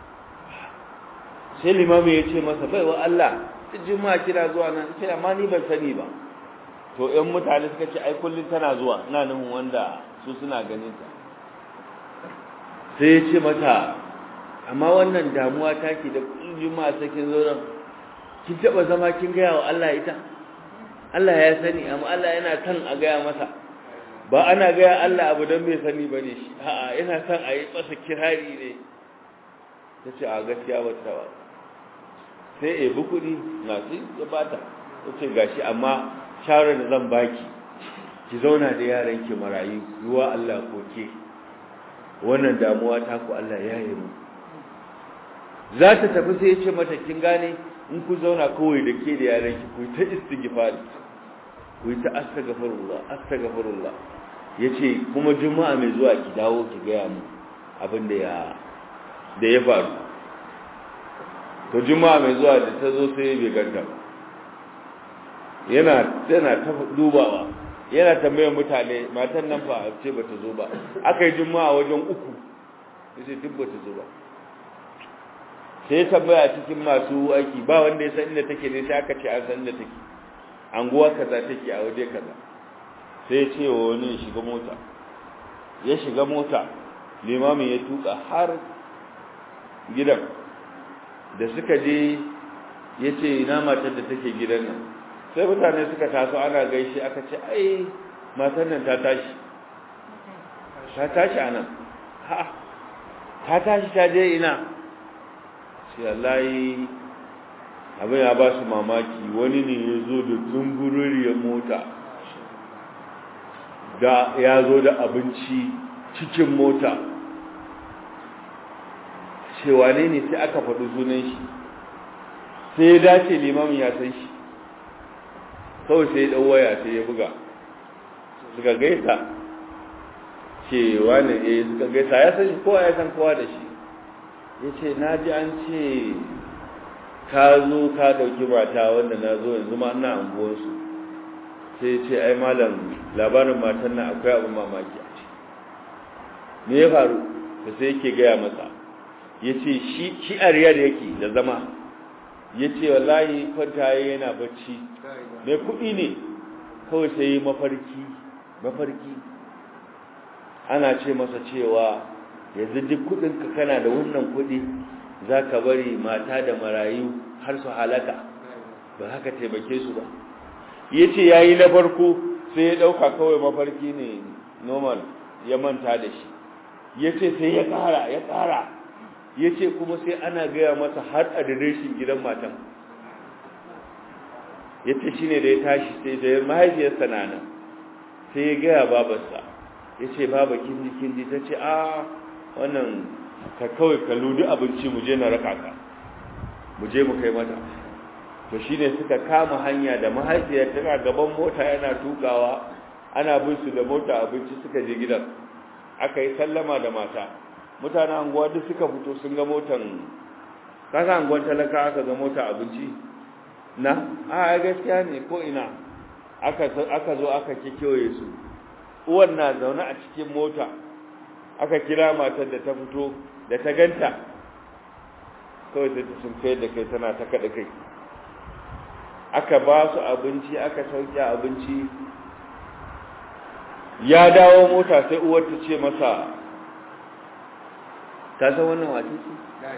sai limamin ya ce masa baiwa Allah duk juma'a kira zuwa nan ce amma ni ban sani ba to ɗan mutane suka ce ai kullum tana zuwa ina nufin wanda su suna ganin ta sai ya ce mata amma wannan damuwa take da kullum juma'a sai kin zo nan kin taba zama kin gaya wa Allah ita Allah ya sani amma Allah yana kan a gaya masa ba ana gaya Allah abu don bai sani ba ne shi a'a yana son a yi masa kirari ne ta ce a gaskiya ba ta ba sai ebi kuɗi na su ya bata ta ce gashi amma shawarar da zan baki ki zauna da yaran ki marayu ruwa Allah koke wannan damuwa ta ku Allah ya yi mu za ta tafi sai ya ce mata kin gane in ku zauna kawai da ke da yaran ki ku ta istighfar ku ta astaghfirullah astaghfirullah yace kuma juma'a mai zuwa ki dawo ki ga mu abin da ya da ya faru to juma'a mai zuwa da ta zo sai bai ganta ba yana tana ta dubawa yana tambayar mutane matan nan fa ce bata zo ba aka yi juma'a wajen uku yace duk bata zo ba sai tambaya cikin masu aiki ba wanda ya san inda take ne sai aka ce an san inda take anguwa kaza take a waje kaza sai ya ce wa wani ya shiga mota ya shiga mota limamin ya tuka har gidan da suka je ya ce ina matar da take gidan nan sai mutane suka taso ana gaishe aka ce ai matar nan ta tashi ta tashi a nan ha ta tashi ta je ina sai allahi abin ya ba su mamaki wani ne ya zo da zumbururiyar mota da ya zo da abinci cikin mota cewa ne ne sai aka faɗi sunan shi sai ya dace limamin ya san shi kawai sai ya ɗau waya sai ya buga suka gaisa cewa ne eh suka gaisa ya san shi kowa ya san kowa da shi ya ce na ji an ce ka zo ka ɗauki mata wanda na zo yanzu ma ina anguwansu sai ce ai malam labarin matan nan akwai abin mamaki a ce me ya faru da sai yake gaya masa ya ce shi a riyar yake da zama ya ce wallahi kwanta yana bacci mai kuɗi ne kawai sai mafarki mafarki ana ce masa cewa yanzu duk kudinka kana da wannan kudi za ka bari mata da marayu har su halaka ba haka taimake su ba ya ce ya yi na farko sai ya ɗauka kawai mafarki ne normal ya manta da shi ya ce sai ya ƙara ya ƙara ya ce kuma sai ana gaya masa har adireshin gidan matan ya ce shi ne da ya tashi sai da mahaifiyarsa na nan sai ya gaya babarsa ya ce baba kinji kinji ta ce a wannan ka kawai ka ludi abinci mu je na raka ka mu je mu kai mata to shi ne suka kama hanya da mahaifiyar tana gaban mota yana tukawa ana bin su da mota abinci suka je gidan aka yi sallama da mata mutanen anguwa duk suka fito sun ga motan kasa anguwan talaka aka ga mota abinci na a gaskiya ne ko ina aka zo aka kekewaye su uwan na zaune a cikin mota aka kira matar da ta fito da ta ganta kawai sai ta sun kai da kai tana ta kaɗa kai aka ba su abinci aka sauke abinci ya dawo mota sai uwar ta ce masa ta san wannan wace ce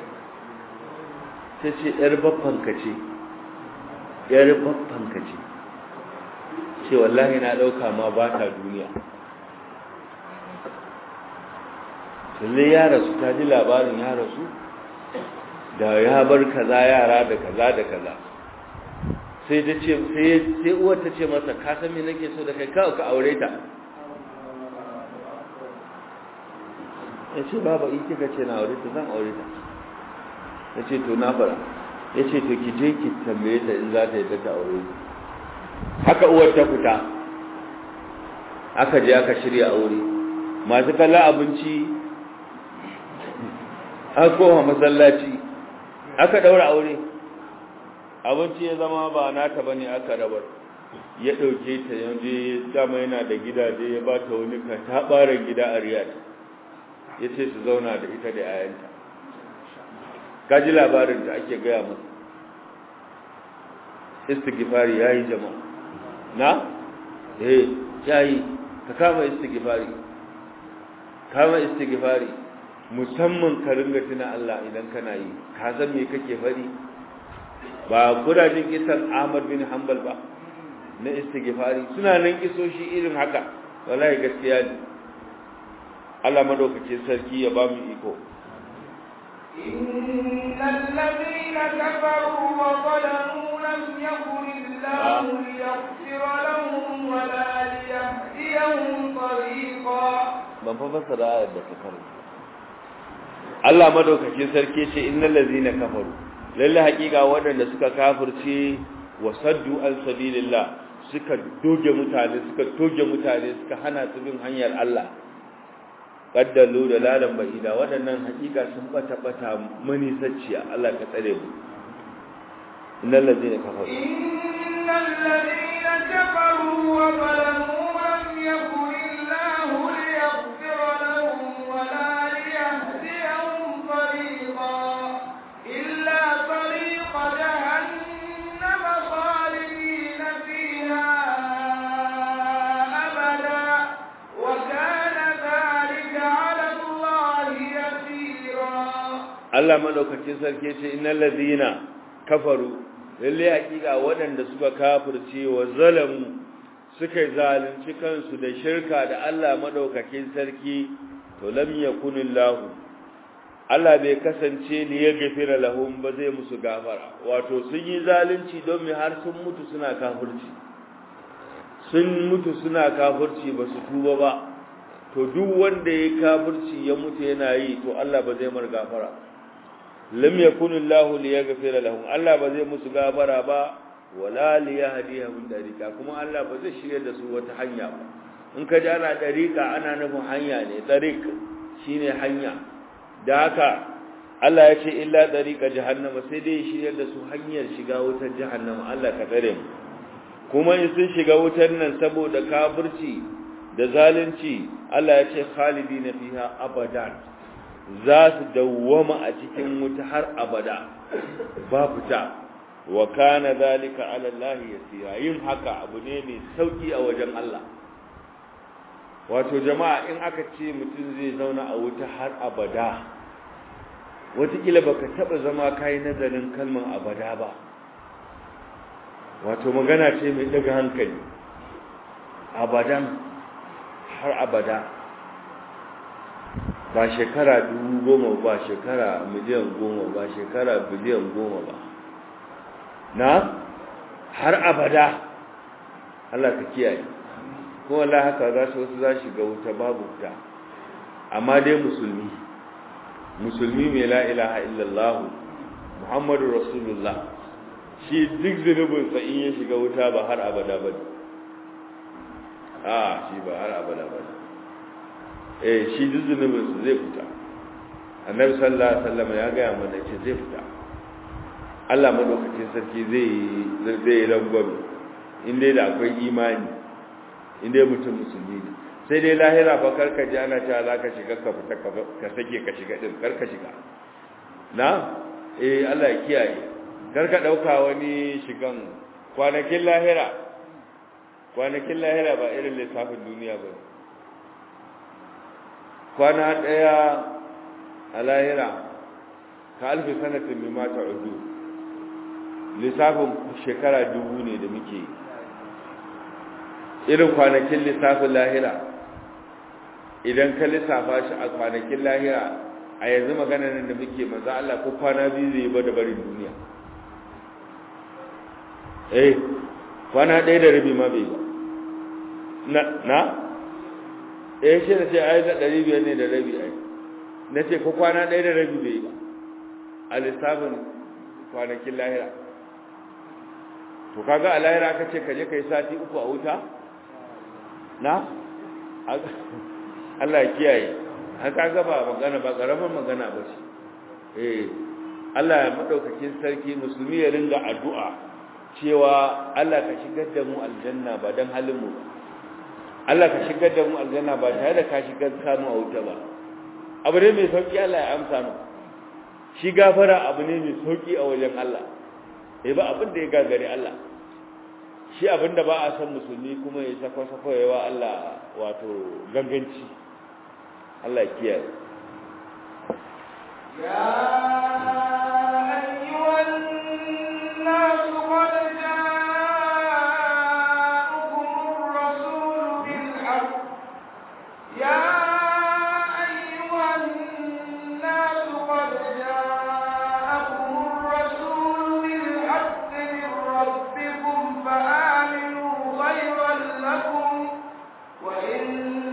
ta ce ‘yar babbanka ce ‘yar babbanka ce ce wallahi na ɗauka ma ba ta duniya lalle ya rasu ta ji labarin ya rasu da ya bar kaza yara da kaza da kaza sai ta ce sai uwar ta ce masa ka san me nake so da kai kawai ka aure ta ya ce baba in kika ce na aure ta zan aure ta ya ce to na fara ya ce to ki je ki tambaye ta in za ta yi ta aure haka uwar ta fita aka je aka shirya aure masu kalla abinci an koma masallaci aka daura aure abinci ya zama ba nata bane aka rabar ya dauke ta yanzu dama yana da gidaje ya ba ta wani ka ta gida a riyadh ya ce su zauna da ita da ayanta kaji labarin da ake gaya masa istighfari yayi jama'a na eh yayi ka kama istighfari kama istighfari musamman ka ringa tuna Allah idan kana yi ka san me kake fari ba gudajin kisan Ahmad bin Hanbal ba na istighfari suna nan kisoshi irin haka wallahi gaskiya ne Allah madaukakin sarki ya ba mu iko إن الذين كفروا وظلموا لم يكن الله ليغفر لهم ولا ليهديهم طريقا ban fa fassara ayar da ta karanta Allah madaukakin sarki ce innal ladzina kafaru lalle hakika waɗanda suka kafirce wa saddu an sabilillah suka doge mutane suka toge mutane suka hana su bin hanyar Allah kaddalu da lalan ba'ida waɗannan hakika sun bata bata mani sacciya Allah ka tsare mu innal ladzina kafaru innal ladina kafaru wa zalamu lam yakun illahu liyaghfira lahum wa la liyahdiyahum tariqa illa tariqa jahannam khalidina fiha abada wa kana dhalika 'ala allahi yasira Allah madaukakin sarki ce innal ladina kafaru lalle hakika waɗanda suka kafirce wa zalamu suka zalunci kansu da shirka da Allah madaukakin sarki to lam yakunillahu Allah bai kasance li yaghfira lahum ba zai musu gafara wato sun yi zalunci don me har sun mutu suna kafirci sun mutu suna kafirci ba su tuba ba to duk wanda ya kafirci ya mutu yana yi to Allah ba zai mar gafara lam yakun Allah li yaghfira lahum Allah ba zai musu gafara ba wala li yahdihum dariqa kuma Allah ba zai shirye da su wata hanya ba in ka ji ana dariqa ana nufin hanya ne dariq shine hanya da haka Allah ya ce illa dariqa jahannama sai dai shirye da su hanyar shiga wutar jahannama Allah ka tsare mu kuma in sun shiga wutar nan saboda kafirci da zalunci Allah ya ce khalidina fiha abadan za su dawwama a cikin wuta har abada ba fita wa kana zalika ala Allah yasira yin haka abu ne mai sauki a wajen Allah wato jama'a in aka ce mutum zai zauna a wuta har abada wataƙila baka taɓa zama kayi nazarin kalmar abada ba wato magana ce mai ɗaga hankali abadan har abada ba shekara dubu goma ba shekara miliyan goma ba shekara biliyan goma ba na har abada Allah ka kiyaye ko Allah haka za su wasu za shiga wuta babu wuta amma dai musulmi musulmi mai la ilaha illallah muhammadu rasulullah shi duk zunubinsa in ya shiga wuta ba har abada ba a shi ba har abada ba eh shi duk zunubinsa zai fita annabi sallallahu alaihi wasallam ya gaya mana ce zai fita Allah madaukakin sarki zai zai rangwame in dai da akwai imani in dai mutum musulmi ne sai dai lahira fa karka ji ana cewa za ka shiga ka fita ka sake ka shiga din karka shiga na eh Allah ya kiyaye karka dauka wani shigan kwanakin lahira kwanakin lahira ba irin lissafin duniya ba kwana daya a lahira ka alfi sanatin mimma ta'udu lissafin shekara dubu ne da muke yi irin kwanakin lissafin lahira idan ka lissafa shi a kwanakin lahira a yanzu magana nan da muke maza Allah ko kwana biyu zai ba da barin duniya eh kwana ɗaya da rabi ma bai ba na na eh shi da ce ai da ɗari biyar ne da rabi ai na ce ko kwana ɗaya da rabi bai ba a lissafin kwanakin lahira to kaga a lahira ka ce ka je ka yi sati uku a wuta na Allah ya kiyaye an kaga ba magana ba karamin magana ba ce eh Allah ya madaukakin sarki musulmi ya ringa addu'a cewa Allah ka shigar da mu aljanna ba dan halin mu Allah ka shigar da mu aljanna ba tare da ka shigar samu a wuta ba abu ne mai sauki Allah ya amsa mu shi gafara abu ne mai sauki a wajen Allah eh ba abin da ya gagare Allah shi abin da ba a san musulmi kuma ya sako sako yawa Allah wato ganganci Allah ya kiyaye يا أيها الناس قد جاءكم الرسول بالحق يا أيها الناس قد جاءكم الرسول بالحق من ربكم فآمنوا خيرا لكم وإن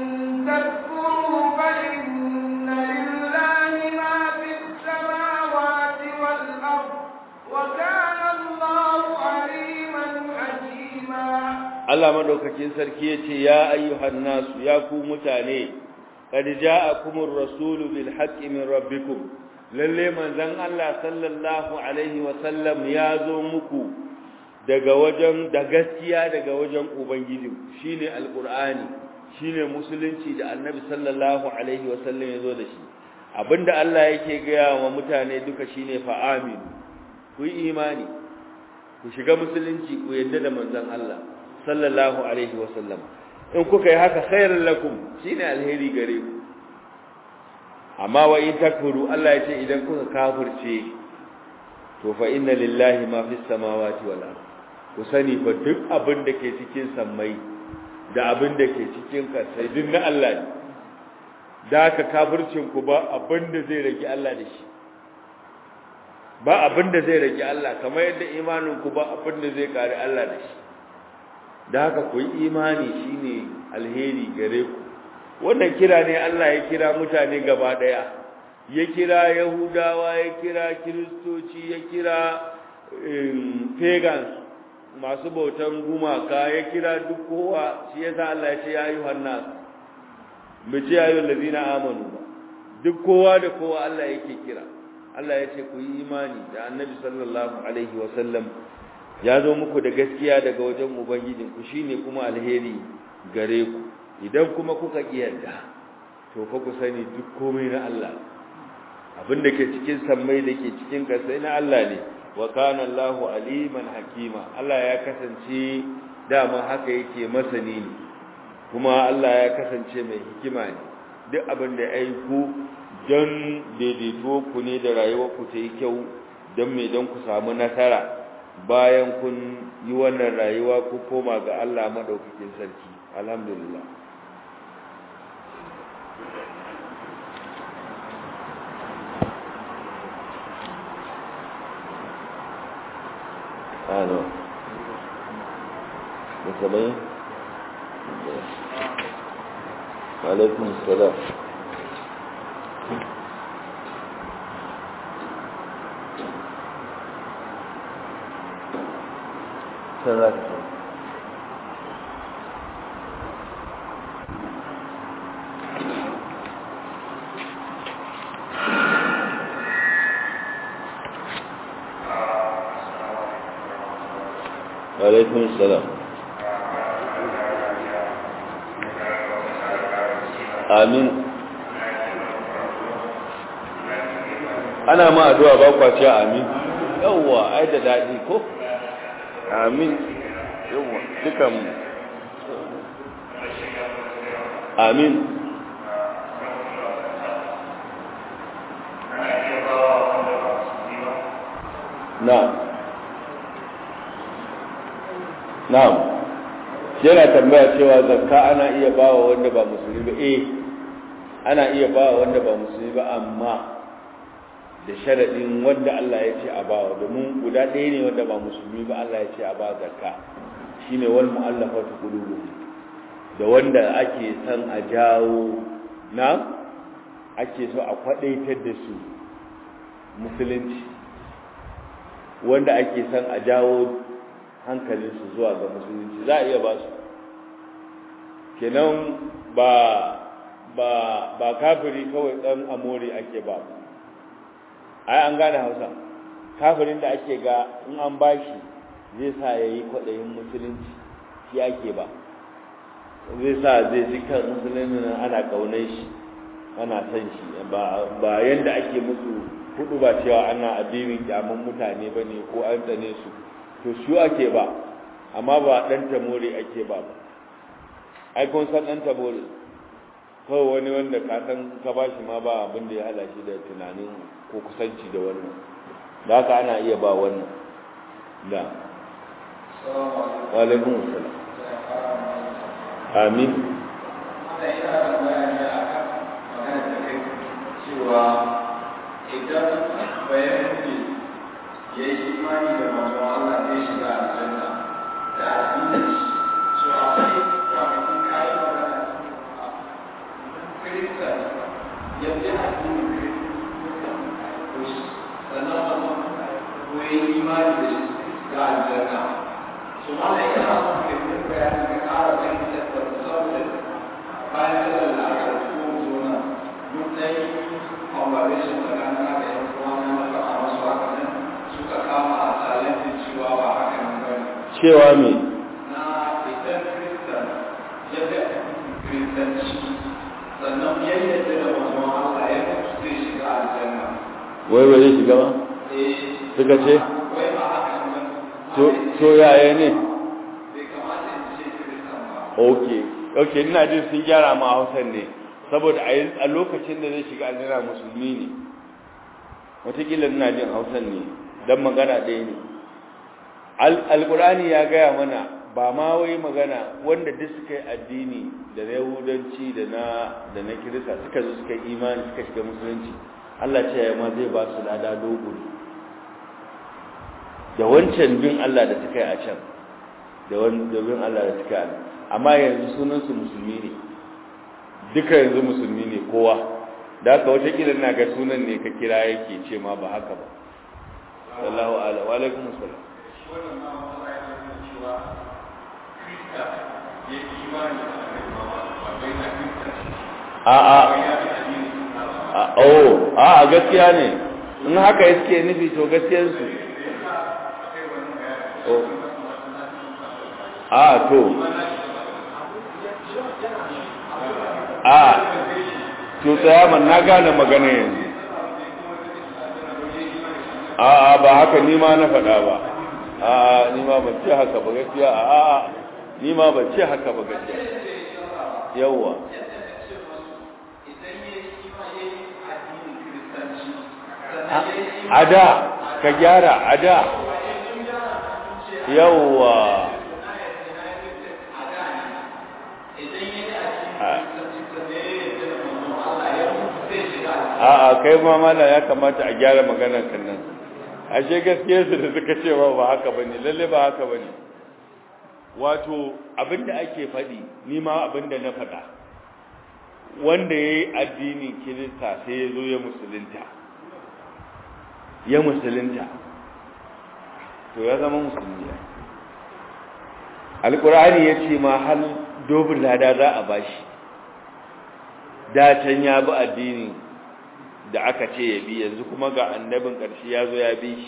تكفروا فإن لله ما في السماوات والأرض وكان الله عليما حكيما Allah madaukakin sarki yace ya ayyuhan nasu ya ku mutane qad ja'akumur rasulu bil haqqi min rabbikum lalle manzon Allah sallallahu alaihi wa sallam ya zo muku daga wajen da gaskiya daga wajen ubangiji shine alqur'ani shine musulunci da annabi sallallahu alaihi wa sallam ya zo da shi abinda Allah yake gaya wa mutane duka shine fa amin ku yi imani ku shiga musulunci ku yadda da manzon Allah sallallahu alaihi wasallam in kuka yi haka khairul lakum shine alheri gare ku amma wa in takfuru Allah ya ce idan kuka kafirce to fa inna lillahi ma fis samawati wal ard ku sani fa duk abin da ke cikin sammai da abin da ke cikin kasai duk na Allah ne da ka kafircin ku ba abin da zai rage Allah da shi ba abin da zai rage Allah kamar yadda imanin ku ba abin da zai kare Allah da shi da haka ku yi imani shine alheri gare ku wannan kira ne Allah ya kira mutane gaba daya ya kira yahudawa ya kira kiristoci ya kira pagans masu bautan gumaka ya kira duk kowa shi yasa Allah ya ce ya ayyuhan nas mu ce ya ayyuhal ladina amanu duk kowa da kowa Allah yake kira Allah ya ce ku yi imani da annabi sallallahu alaihi wa sallam ya zo muku da gaskiya daga wajen ubangijinku shine kuma alheri gare ku idan kuma kuka kiyarda to fa ku sani duk komai na Allah abinda ke cikin sammai da ke cikin kasai na Allah ne wa kana Allahu aliman hakima Allah ya kasance dama haka yake masani ne kuma Allah ya kasance mai hikima ne duk abin da ya ku don daidaito ku ne da rayuwar ku ta yi kyau don me don ku samu nasara bayan kun yi wannan rayuwa ku koma ga Allah madaukakin sarki alhamdulillah ano da saba'in alaikun salam can za ka عليكم السلام amin ana ma addu'a ba kwace amin yawwa ai da dadi ko amin yawwa dukan amin na na'am yana tambaya cewa zakka ana iya bawa wanda ba musulmi ba eh ana iya bawa wanda ba musulmi ba amma da sharadin wanda Allah ya ce a bawa domin guda ɗaya ne wanda ba musulmi ba Allah ya ce a ba zakka shine wal mu'allafatu qulubuhum da wanda ake san a jawo na ake so a kwadaitar da su musulunci wanda ake san a jawo hankalinsu zuwa ga musulunci za a iya ba su kenan ba ba ba kafiri kawai dan amore ake ba ai an gane hausa kafirin da ake ga in an bashi zai sa ya yi kwaɗayin musulunci shi ake ba zai sa zai ji kan musulunci ana ƙaunar shi ana san shi ba yadda ake musu hudu ba cewa ana addinin kyaman mutane ba ne ko an tsane su to su ake ba amma ba dan tamore ake ba ba ai kun san dan tamore kawai wani wanda ka san ka bashi ma ba abin da ya hada shi da tunanin ko kusanci da wannan da haka ana iya ba wannan da wa alaikum assalam amin cewa idan bayan ya yi imani da manzon Allah zai shiga aljanna da addinin shi so akwai kwanakin kayan magana kirista ya fi addinin kirista sannan manzon ko ya yi imani da shi ga aljanna so ma da yana son kirkin bayani ga ƙara fahimtar da musamman bayan sallar da aka ko zona mun ɗaya conversation tsakanin da yan uwa na faɗa masu haka nan suka kama a talentin cewa ba haka nan ba ne. cewa me Na idan Kiristan ya fi Kiristanci sannan ya yadda da mazan Allah ya mutu zai shiga aljanna. wai ba zai shiga ba Eh, suka ce wai ba haka nan ba ne. to to yaya ne Bai kamata in ce Kiristan ba. okay okay ina jin sun gyara ma Hausan ne saboda a a lokacin da zai shiga aljanna musulmi ne wataƙila ina jin Hausan ne dan magana ɗaya ne alƙur'ani ya gaya mana ba ma wai magana wanda duk suka yi addini da na yahudanci da na da na kirista suka zo suka yi imani suka shiga musulunci Allah ce ya ma zai ba su lada dogo da wancan bin Allah da suka yi a can da wani bin Allah da suka yi amma yanzu sunansu musulmi ne duka yanzu musulmi ne kowa da haka wata kila na ga sunan ne ka kira yake ce ma ba haka ba sallahu ala wa alaikum assalam Wannan ma wata ya nuna cewa Kirista ya yi imani da Annabi Muhammad ba bai na Kirista a a ya fi addinin Sunna ba. a oh a a gaskiya ne in haka yake nufi to gaskiyar su oh a to a to tsaya man na gane magana yanzu a a ba haka ni ma na faɗa ba a a ni ma ban ce haka ba gaskiya a a ni ma ban ce haka ba gaskiya yawwa a da ka gyara a da yawwa a kai ma mana ya kamata a gyara maganar kan nan ashe gaskiyar su da suka ce ba ba haka bane lalle ba haka bane wato abinda ake faɗi ni ma abinda na faɗa wanda yayi addinin kirista sai ya zo ya musulunta ya musulunta to ya zama musulmi alqur'ani yace ma hal dobin lada za a bashi da can ya bi addini da aka ce ya bi yanzu kuma ga annabin ƙarshe ya zo ya bi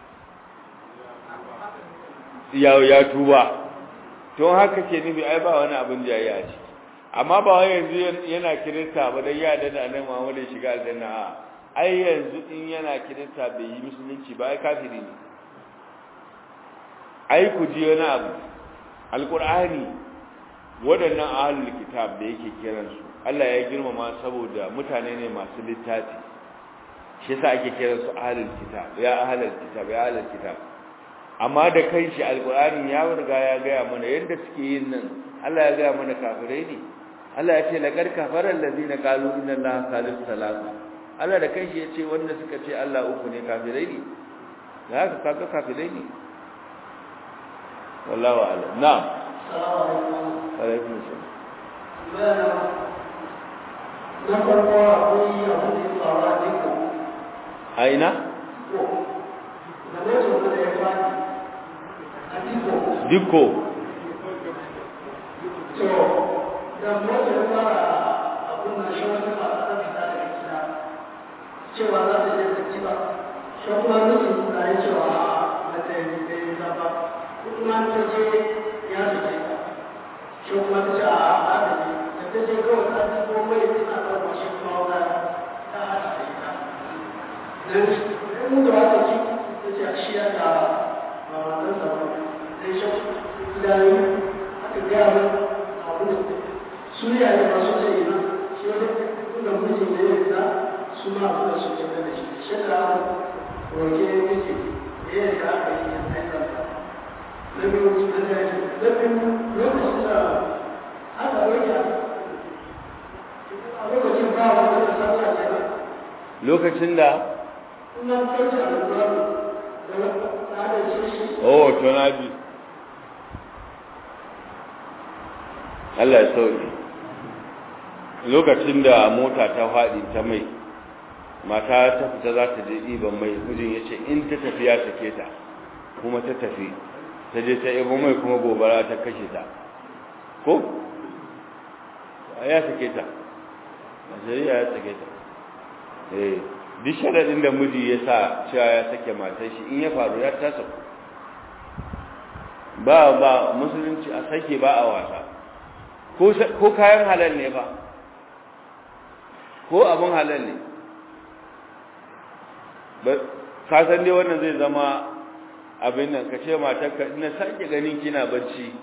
shi ya ya tuba to haka ke nufi ai ba wani abin jayayya a ciki amma ba wai yanzu yana kirista ba dan ya da annabi Muhammad ya shiga aljanna a ai yanzu in yana kirista bai yi musulunci ba ai kafiri ne ai ku ji wani abu alqur'ani waɗannan ahlul kitab da yake kiransu Allah ya girmama saboda mutane ne masu littafi shi yasa ake kiransu ahlul kitab ya ahlul kitab ya ahlul kitab amma da kai shi alqur'ani ya riga ya gaya mana yadda suke yin nan Allah ya gaya mana kafirai ne Allah ya ce laqad kafara allazina qalu inna allaha salisu salasa Allah da kai shi ya ce wanda suka ce Allah uku ne kafirai ne da haka kaga kafirai ne wallahu a'lam na'am alaikum salam na farko akwai abin da ya faru a diko a ina da mutum da ya fadi a diko dikko to da mutum ya fara abin da shi wata ba ta fita daga gida cewa za ta je ta ci ba shi kuma mutum na yi cewa a da yi da yi ba kuma ta je ya su ce shi kuma ta ce a a ta je ta je kawai ta ci ko mai tana ɗaukar shi kuma wata ta hada da ita dan mun da wata ci ta ce a shi ya ta ba wannan zama sai shi idan aka gaya min abu da su ne a ba su ce ina shi wani da mutum da ya fita su ma abu da su ce da shi shi da roke yake da ya ga aka yi yan aika na biyu na daji na biyu lokacin da aka roke a lokacin ba wanda da sallah ce ba lokacin da ina kyauta da babu da wata da shi oh to na ji Allah ya sauke lokacin da mota ta faɗi ta mai mata ta fita za ta je ɗiban mai mijin ya ce in ta tafi ya sake ta kuma ta tafi ta je ta ibo mai kuma gobara ta kashe ta ko? ya sake ta a shari'a ya sake ta eh duk sharaɗin da miji ya sa cewa ya sake matar shi in ya faru ya tasa ba ba musulunci a sake ba a wasa ko kayan halal ne ba ko abin halal ne ka san dai wannan zai zama abin nan ka ce matarka ina sake ganin kina bacci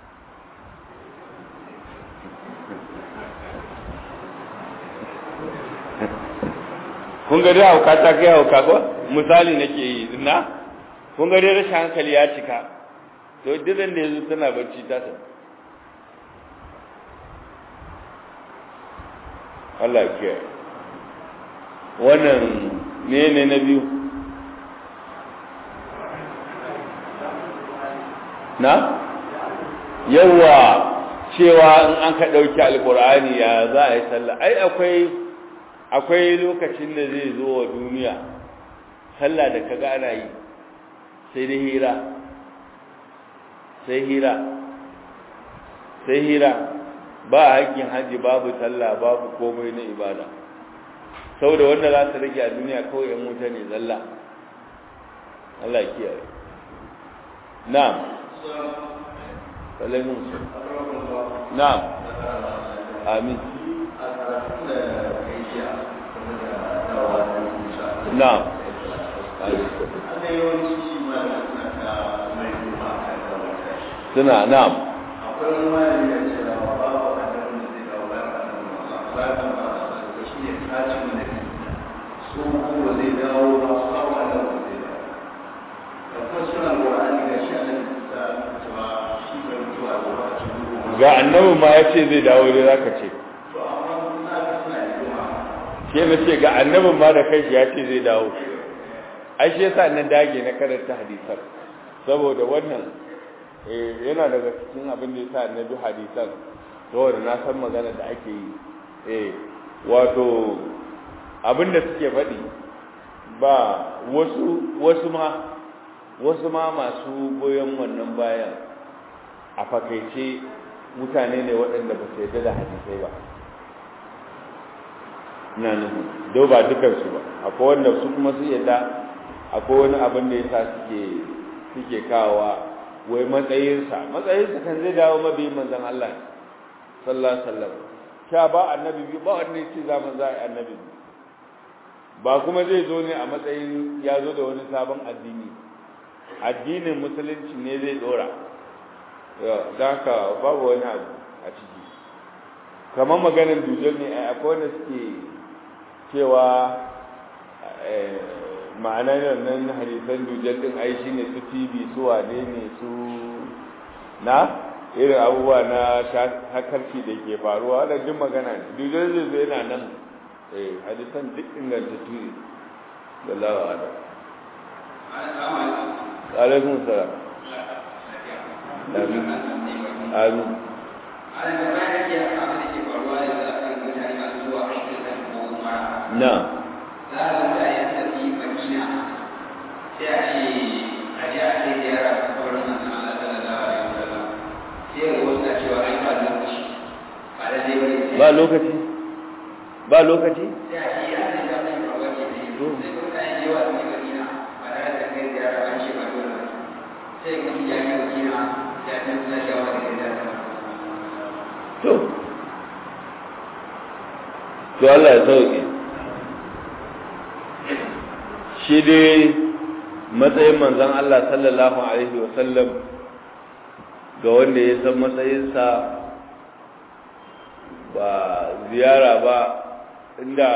kun ga dai hauka ta kai hauka ko misali nake yi na kun ga dai rashin hankali ya cika to diran da yanzu tana bacci ta tafi Allah ya kiyaye wannan ne ne na biyu na yawa cewa in an ka ɗauki alƙur'ani ya za a yi sallah ai akwai akwai lokacin da zai zo wa duniya sallah da kaga ana yi sai dai hira sai hira sai hira ba hakkin haji babu sallah babu komai na ibada saboda wanda za su rage a duniya kawai yan wuta ne zalla Allah ya kiyaye na'am alaikum na'am amin na'am suna na'am akwai wani da ce da babu annabin da zai dawo bayan annabin Allah bayan Allah da shi ne kacin da su kuma zai dawo ba su kawo annabin zai dawo da kuma suna Qur'ani ga shi annabi da cewa shi bai mutu a lokacin ga annabi ma ya ce zai dawo dai zaka ce to amma suna ga suna yi kuma shi ke na ce ga annabin ma da kai ya ce zai dawo ai shi yasa na dage na karanta hadisan saboda wannan yana daga cikin abin da yasa na bi hadisan saboda na san magana da ake yi eh wato abin da suke faɗi ba wasu wasu ma wasu ma masu goyon wannan bayan a fakaice mutane ne waɗanda ba su yarda da hadisai ba ina nufin do ba dukansu ba akwai wanda su kuma su yadda akwai wani abin da yasa suke suke kawowa wai matsayinsa matsayinsa kan zai dawo mabiyin manzon Allah sallallahu alaihi wasallam sha ba annabi bi ba wanda yake zaman za a annabi ba kuma zai zo ne a matsayin ya zo da wani sabon addini addinin musulunci ne zai dora da haka babu wani abu a ciki kamar maganin dujal ne akwai wanda suke cewa ma'anar nan hadisan dujal din ai shine su tv su wane ne su na irin abubuwa na hakarci da ke faruwa da duk magana ne dujal zai zo yana nan hadisan duk ingantattu ne da lawa da alaikun salam amin amin na za a zuta yin tafi madina sai a ce a ji a kai ziyara ta kaurin manzan Allah sallallahu alaihi wasallam sai ga wasu na cewa ai ba lokaci ba da zai bari ba lokaci ba lokaci sai a ce ya zai zama yin faruwa ke ne sai ga mutane da yawa su yi madina ba tare da kai ziyara an ce ba dole ba sai ga mutum ya yi madina ya fi suna shawa da kai ziyara to to Allah ya sauke shi dai matsayin manzon Allah sallallahu alaihi wasallam ga wanda ya san matsayinsa ba ziyara ba inda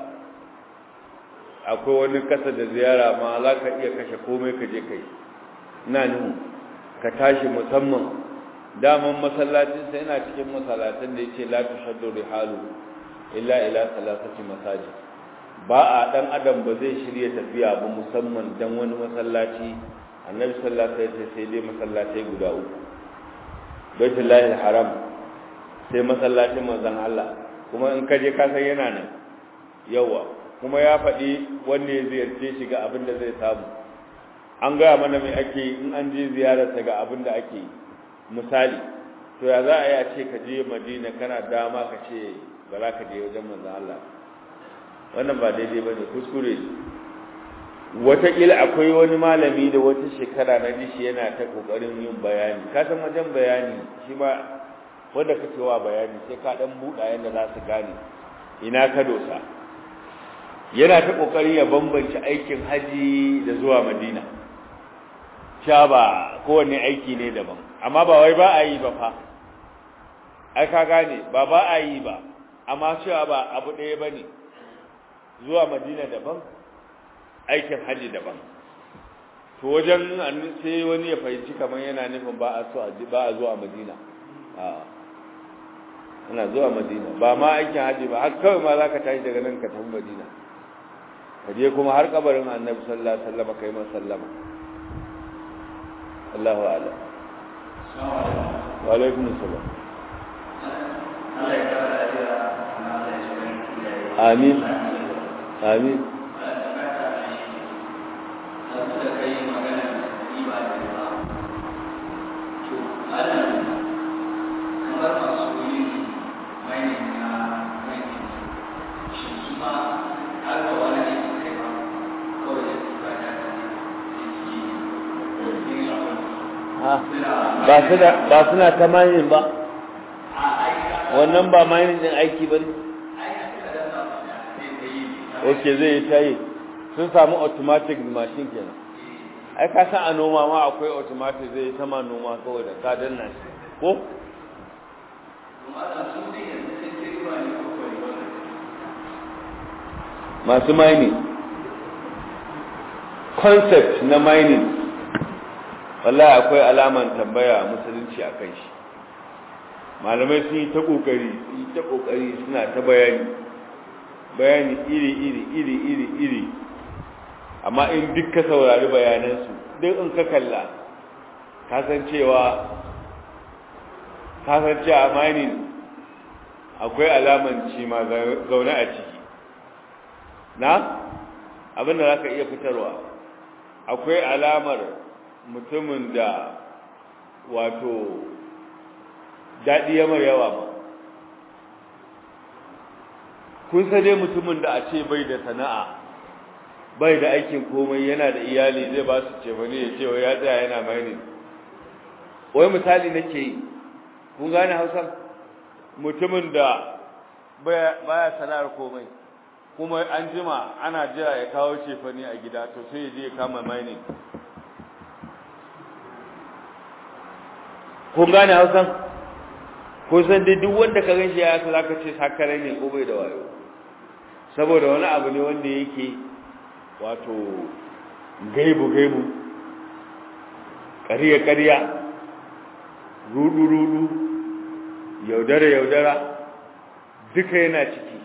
akwai wani kasa da ziyara ma za ka iya kashe komai ka je kai ina nuhu ka tashi musamman daman masallacinsa yana cikin masallatan da yake la tushaddu rihalu illa ila salasati masajid ba a dan adam ba zai shirye tafiya ba musamman dan wani masallaci annabi sallallahu alaihi wasallam sai dai masallatai guda uku baitullahi haram sai masallacin manzon Allah kuma in ka je ka san yana nan yawa kuma ya faɗi wanda ya ziyarce shi ga abin da zai samu an gaya mana mai ake in an je ziyararsa ga abin da ake misali to ya za a yi a ce ka je madina kana dama ka ce ba za ka je wajen manzon Allah wannan ba daidai ba ne kuskure wataƙila akwai wani malami da wata shekara na dishi yana ta ƙoƙarin yin bayani ka san wajen bayani shi ma wanda ka cewa bayani sai ka ɗan buɗa yadda za su gane ina ka dosa yana ta ƙoƙarin ya bambance aikin haji da zuwa madina sha ba kowane aiki ne daban amma ba wai ba a yi ba fa ai ka gane ba ba a yi ba amma cewa ba abu ɗaya ba ne zuwa madina daban aikin hajji daban to wajen sai wani ya fahimci kamar yana nufin ba a so ba a zuwa madina a ana zuwa madina ba ma aikin hajji ba har kawai ma za ka tashi daga nan ka tafi madina ka je kuma har kabarin annabi sallallahu alaihi wasallam kai masa sallama Allahu a'lam wa alaikum assalam amin amin ba suna ta mayin ba wannan ba mayin din aiki ba ne ok zai yi tayi sun samu automatic machine kenan ai ka san a noma ma akwai automatic zai yi sama noma kawai da ka danna shi ko masu mining concept na mining wallahi akwai alaman tambaya musulunci a kan shi malamai sun yi ta kokari sun yi ta kokari suna ta bayani bayani iri iri iri iri iri amma in duk ka saurari bayanansu duk in ka kalla kasancewa kasancewa mining akwai alaman ci ma zaune a ciki na abinda za ka iya fitarwa akwai alamar mutumin da wato daɗi ya mai yawa ba kun dai mutumin da a ce bai da sana'a bai da aikin komai yana da iyali zai ba su ce wani ya ce wai ya tsaya yana mai wai misali nake yi kun gane hausa mutumin da baya sana'ar komai kuma an jima ana jira ya kawo cefani a gida to sai ya je ya kama mining kun gane hausan ko san dai duk wanda ka ganshi ya sa zaka ce sakare ne ko bai da wayo saboda wani abu ne wanda yake wato gaibu gaibu ƙarya ƙarya rudu rudu yaudara yaudara duka yana ciki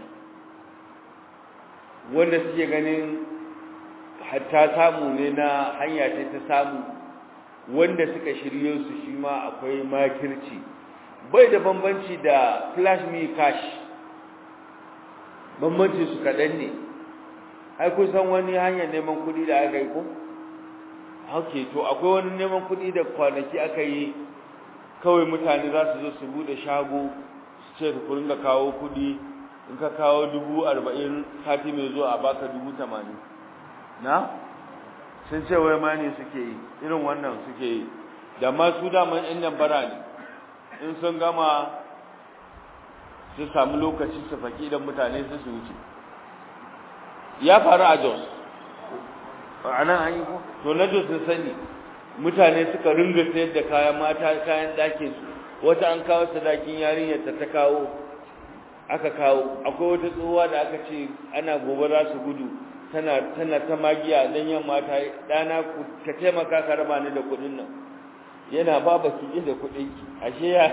wanda suke ganin hatta samu ne na hanya ce ta samu wanda suka shirye su shi ma akwai makirci bai da bambanci da flash me cash bambanci su kaɗan ne ai kun san wani hanyar neman kuɗi da aka yi ko ok to akwai wani neman kuɗi da kwanaki aka yi kawai mutane za su zo su buɗe shago su ce ku ringa kawo kuɗi in ka kawo dubu arba'in sati mai zuwa a baka dubu tamanin na sun ce wai ma ne suke yi irin wannan suke yi da ma su daman yan nan bara ne in sun gama su samu lokaci su faki idan mutane su su wuce ya faru a jos a nan an yi ko to na jos sun sani mutane suka ringa sayar da kayan mata kayan ɗakin su wata an kawo sadakin yarinyar ta ta kawo aka kawo akwai wata tsohuwa da aka ce ana gobe za su gudu tana tana ta magiya dan yamma ta dana ku ka taimaka ka raba ni da kudin nan yana baba ki da kudin ki ashe ya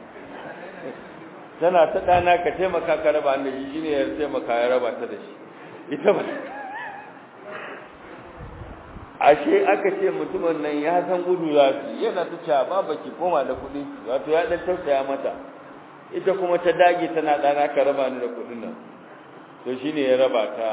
tana ta dana ka taimaka ka raba ni da shi shine ya taimaka ya raba ta da shi ita ba ashe aka ce mutumin nan ya san gudu za su yana ta cewa baba ki koma da kudin ki wato ya dan tausaya mata ita kuma ta dage tana dana ka raba ni da kudin nan to shine ya raba ta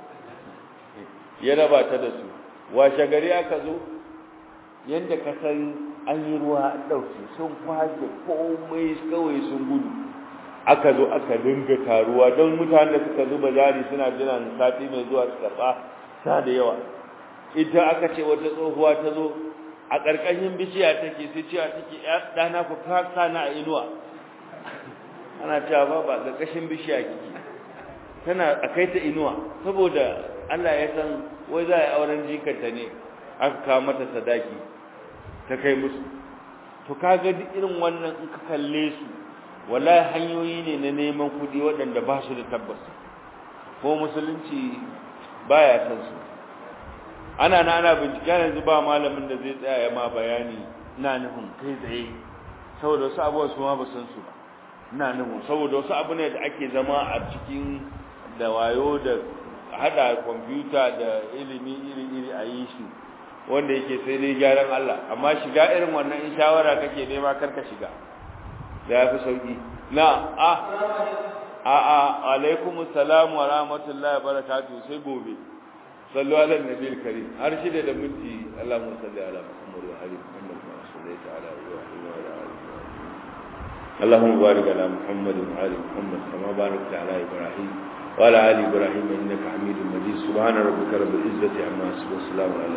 ya raba ta da su washe gari aka zo yadda ka san an yi ruwa an ɗauke sun kwashe komai kawai sun gudu aka zo aka dinga taruwa don mutanen da suka zuba jari suna jiran sati mai zuwa su karɓa sa da yawa ita aka ce wata tsohuwa ta zo a ƙarƙashin bishiya take sai cewa take ɗana ku kaka na a inuwa ana cewa ba ba ƙarƙashin bishiya kike tana a kai ta inuwa saboda Allah ya san wai za a yi auren jikanta ne aka kawo mata sadaki ta kai musu to kaga duk irin wannan in ka kalle su wallahi hanyoyi ne na neman kuɗi waɗanda ba su da tabbas ko musulunci baya san su ana na ana bincike yanzu ba malamin da zai tsaya ya ma bayani ina nufin kai tsaye saboda wasu abubuwa su ma ba san su ba ina nufin saboda wasu abu ne da ake zama a cikin da wayo da hada kwamfuta da ilimi iri-iri a yi shi wanda yake sai dai gyaran Allah amma shiga irin wannan in shawara kake nema karka shiga da ya fi sauki na a a a alaikum salam wa rahmatullahi wa barakatuh sai gobe sallu ala nabiyil karim har shida da minti Allahumma salli ala Muhammad wa ali Muhammad wa sallaita ala Ibrahim wa ala ali اللهم بارك على محمد وعلى محمد كما باركت على ابراهيم وعلى آل إبراهيم إنك حميد مجيد سبحان ربك رب العزة عما يصفون والسلام على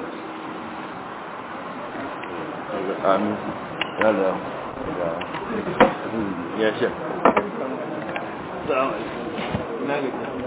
المرسلين آمين هذا يا شيخ السلام عليكم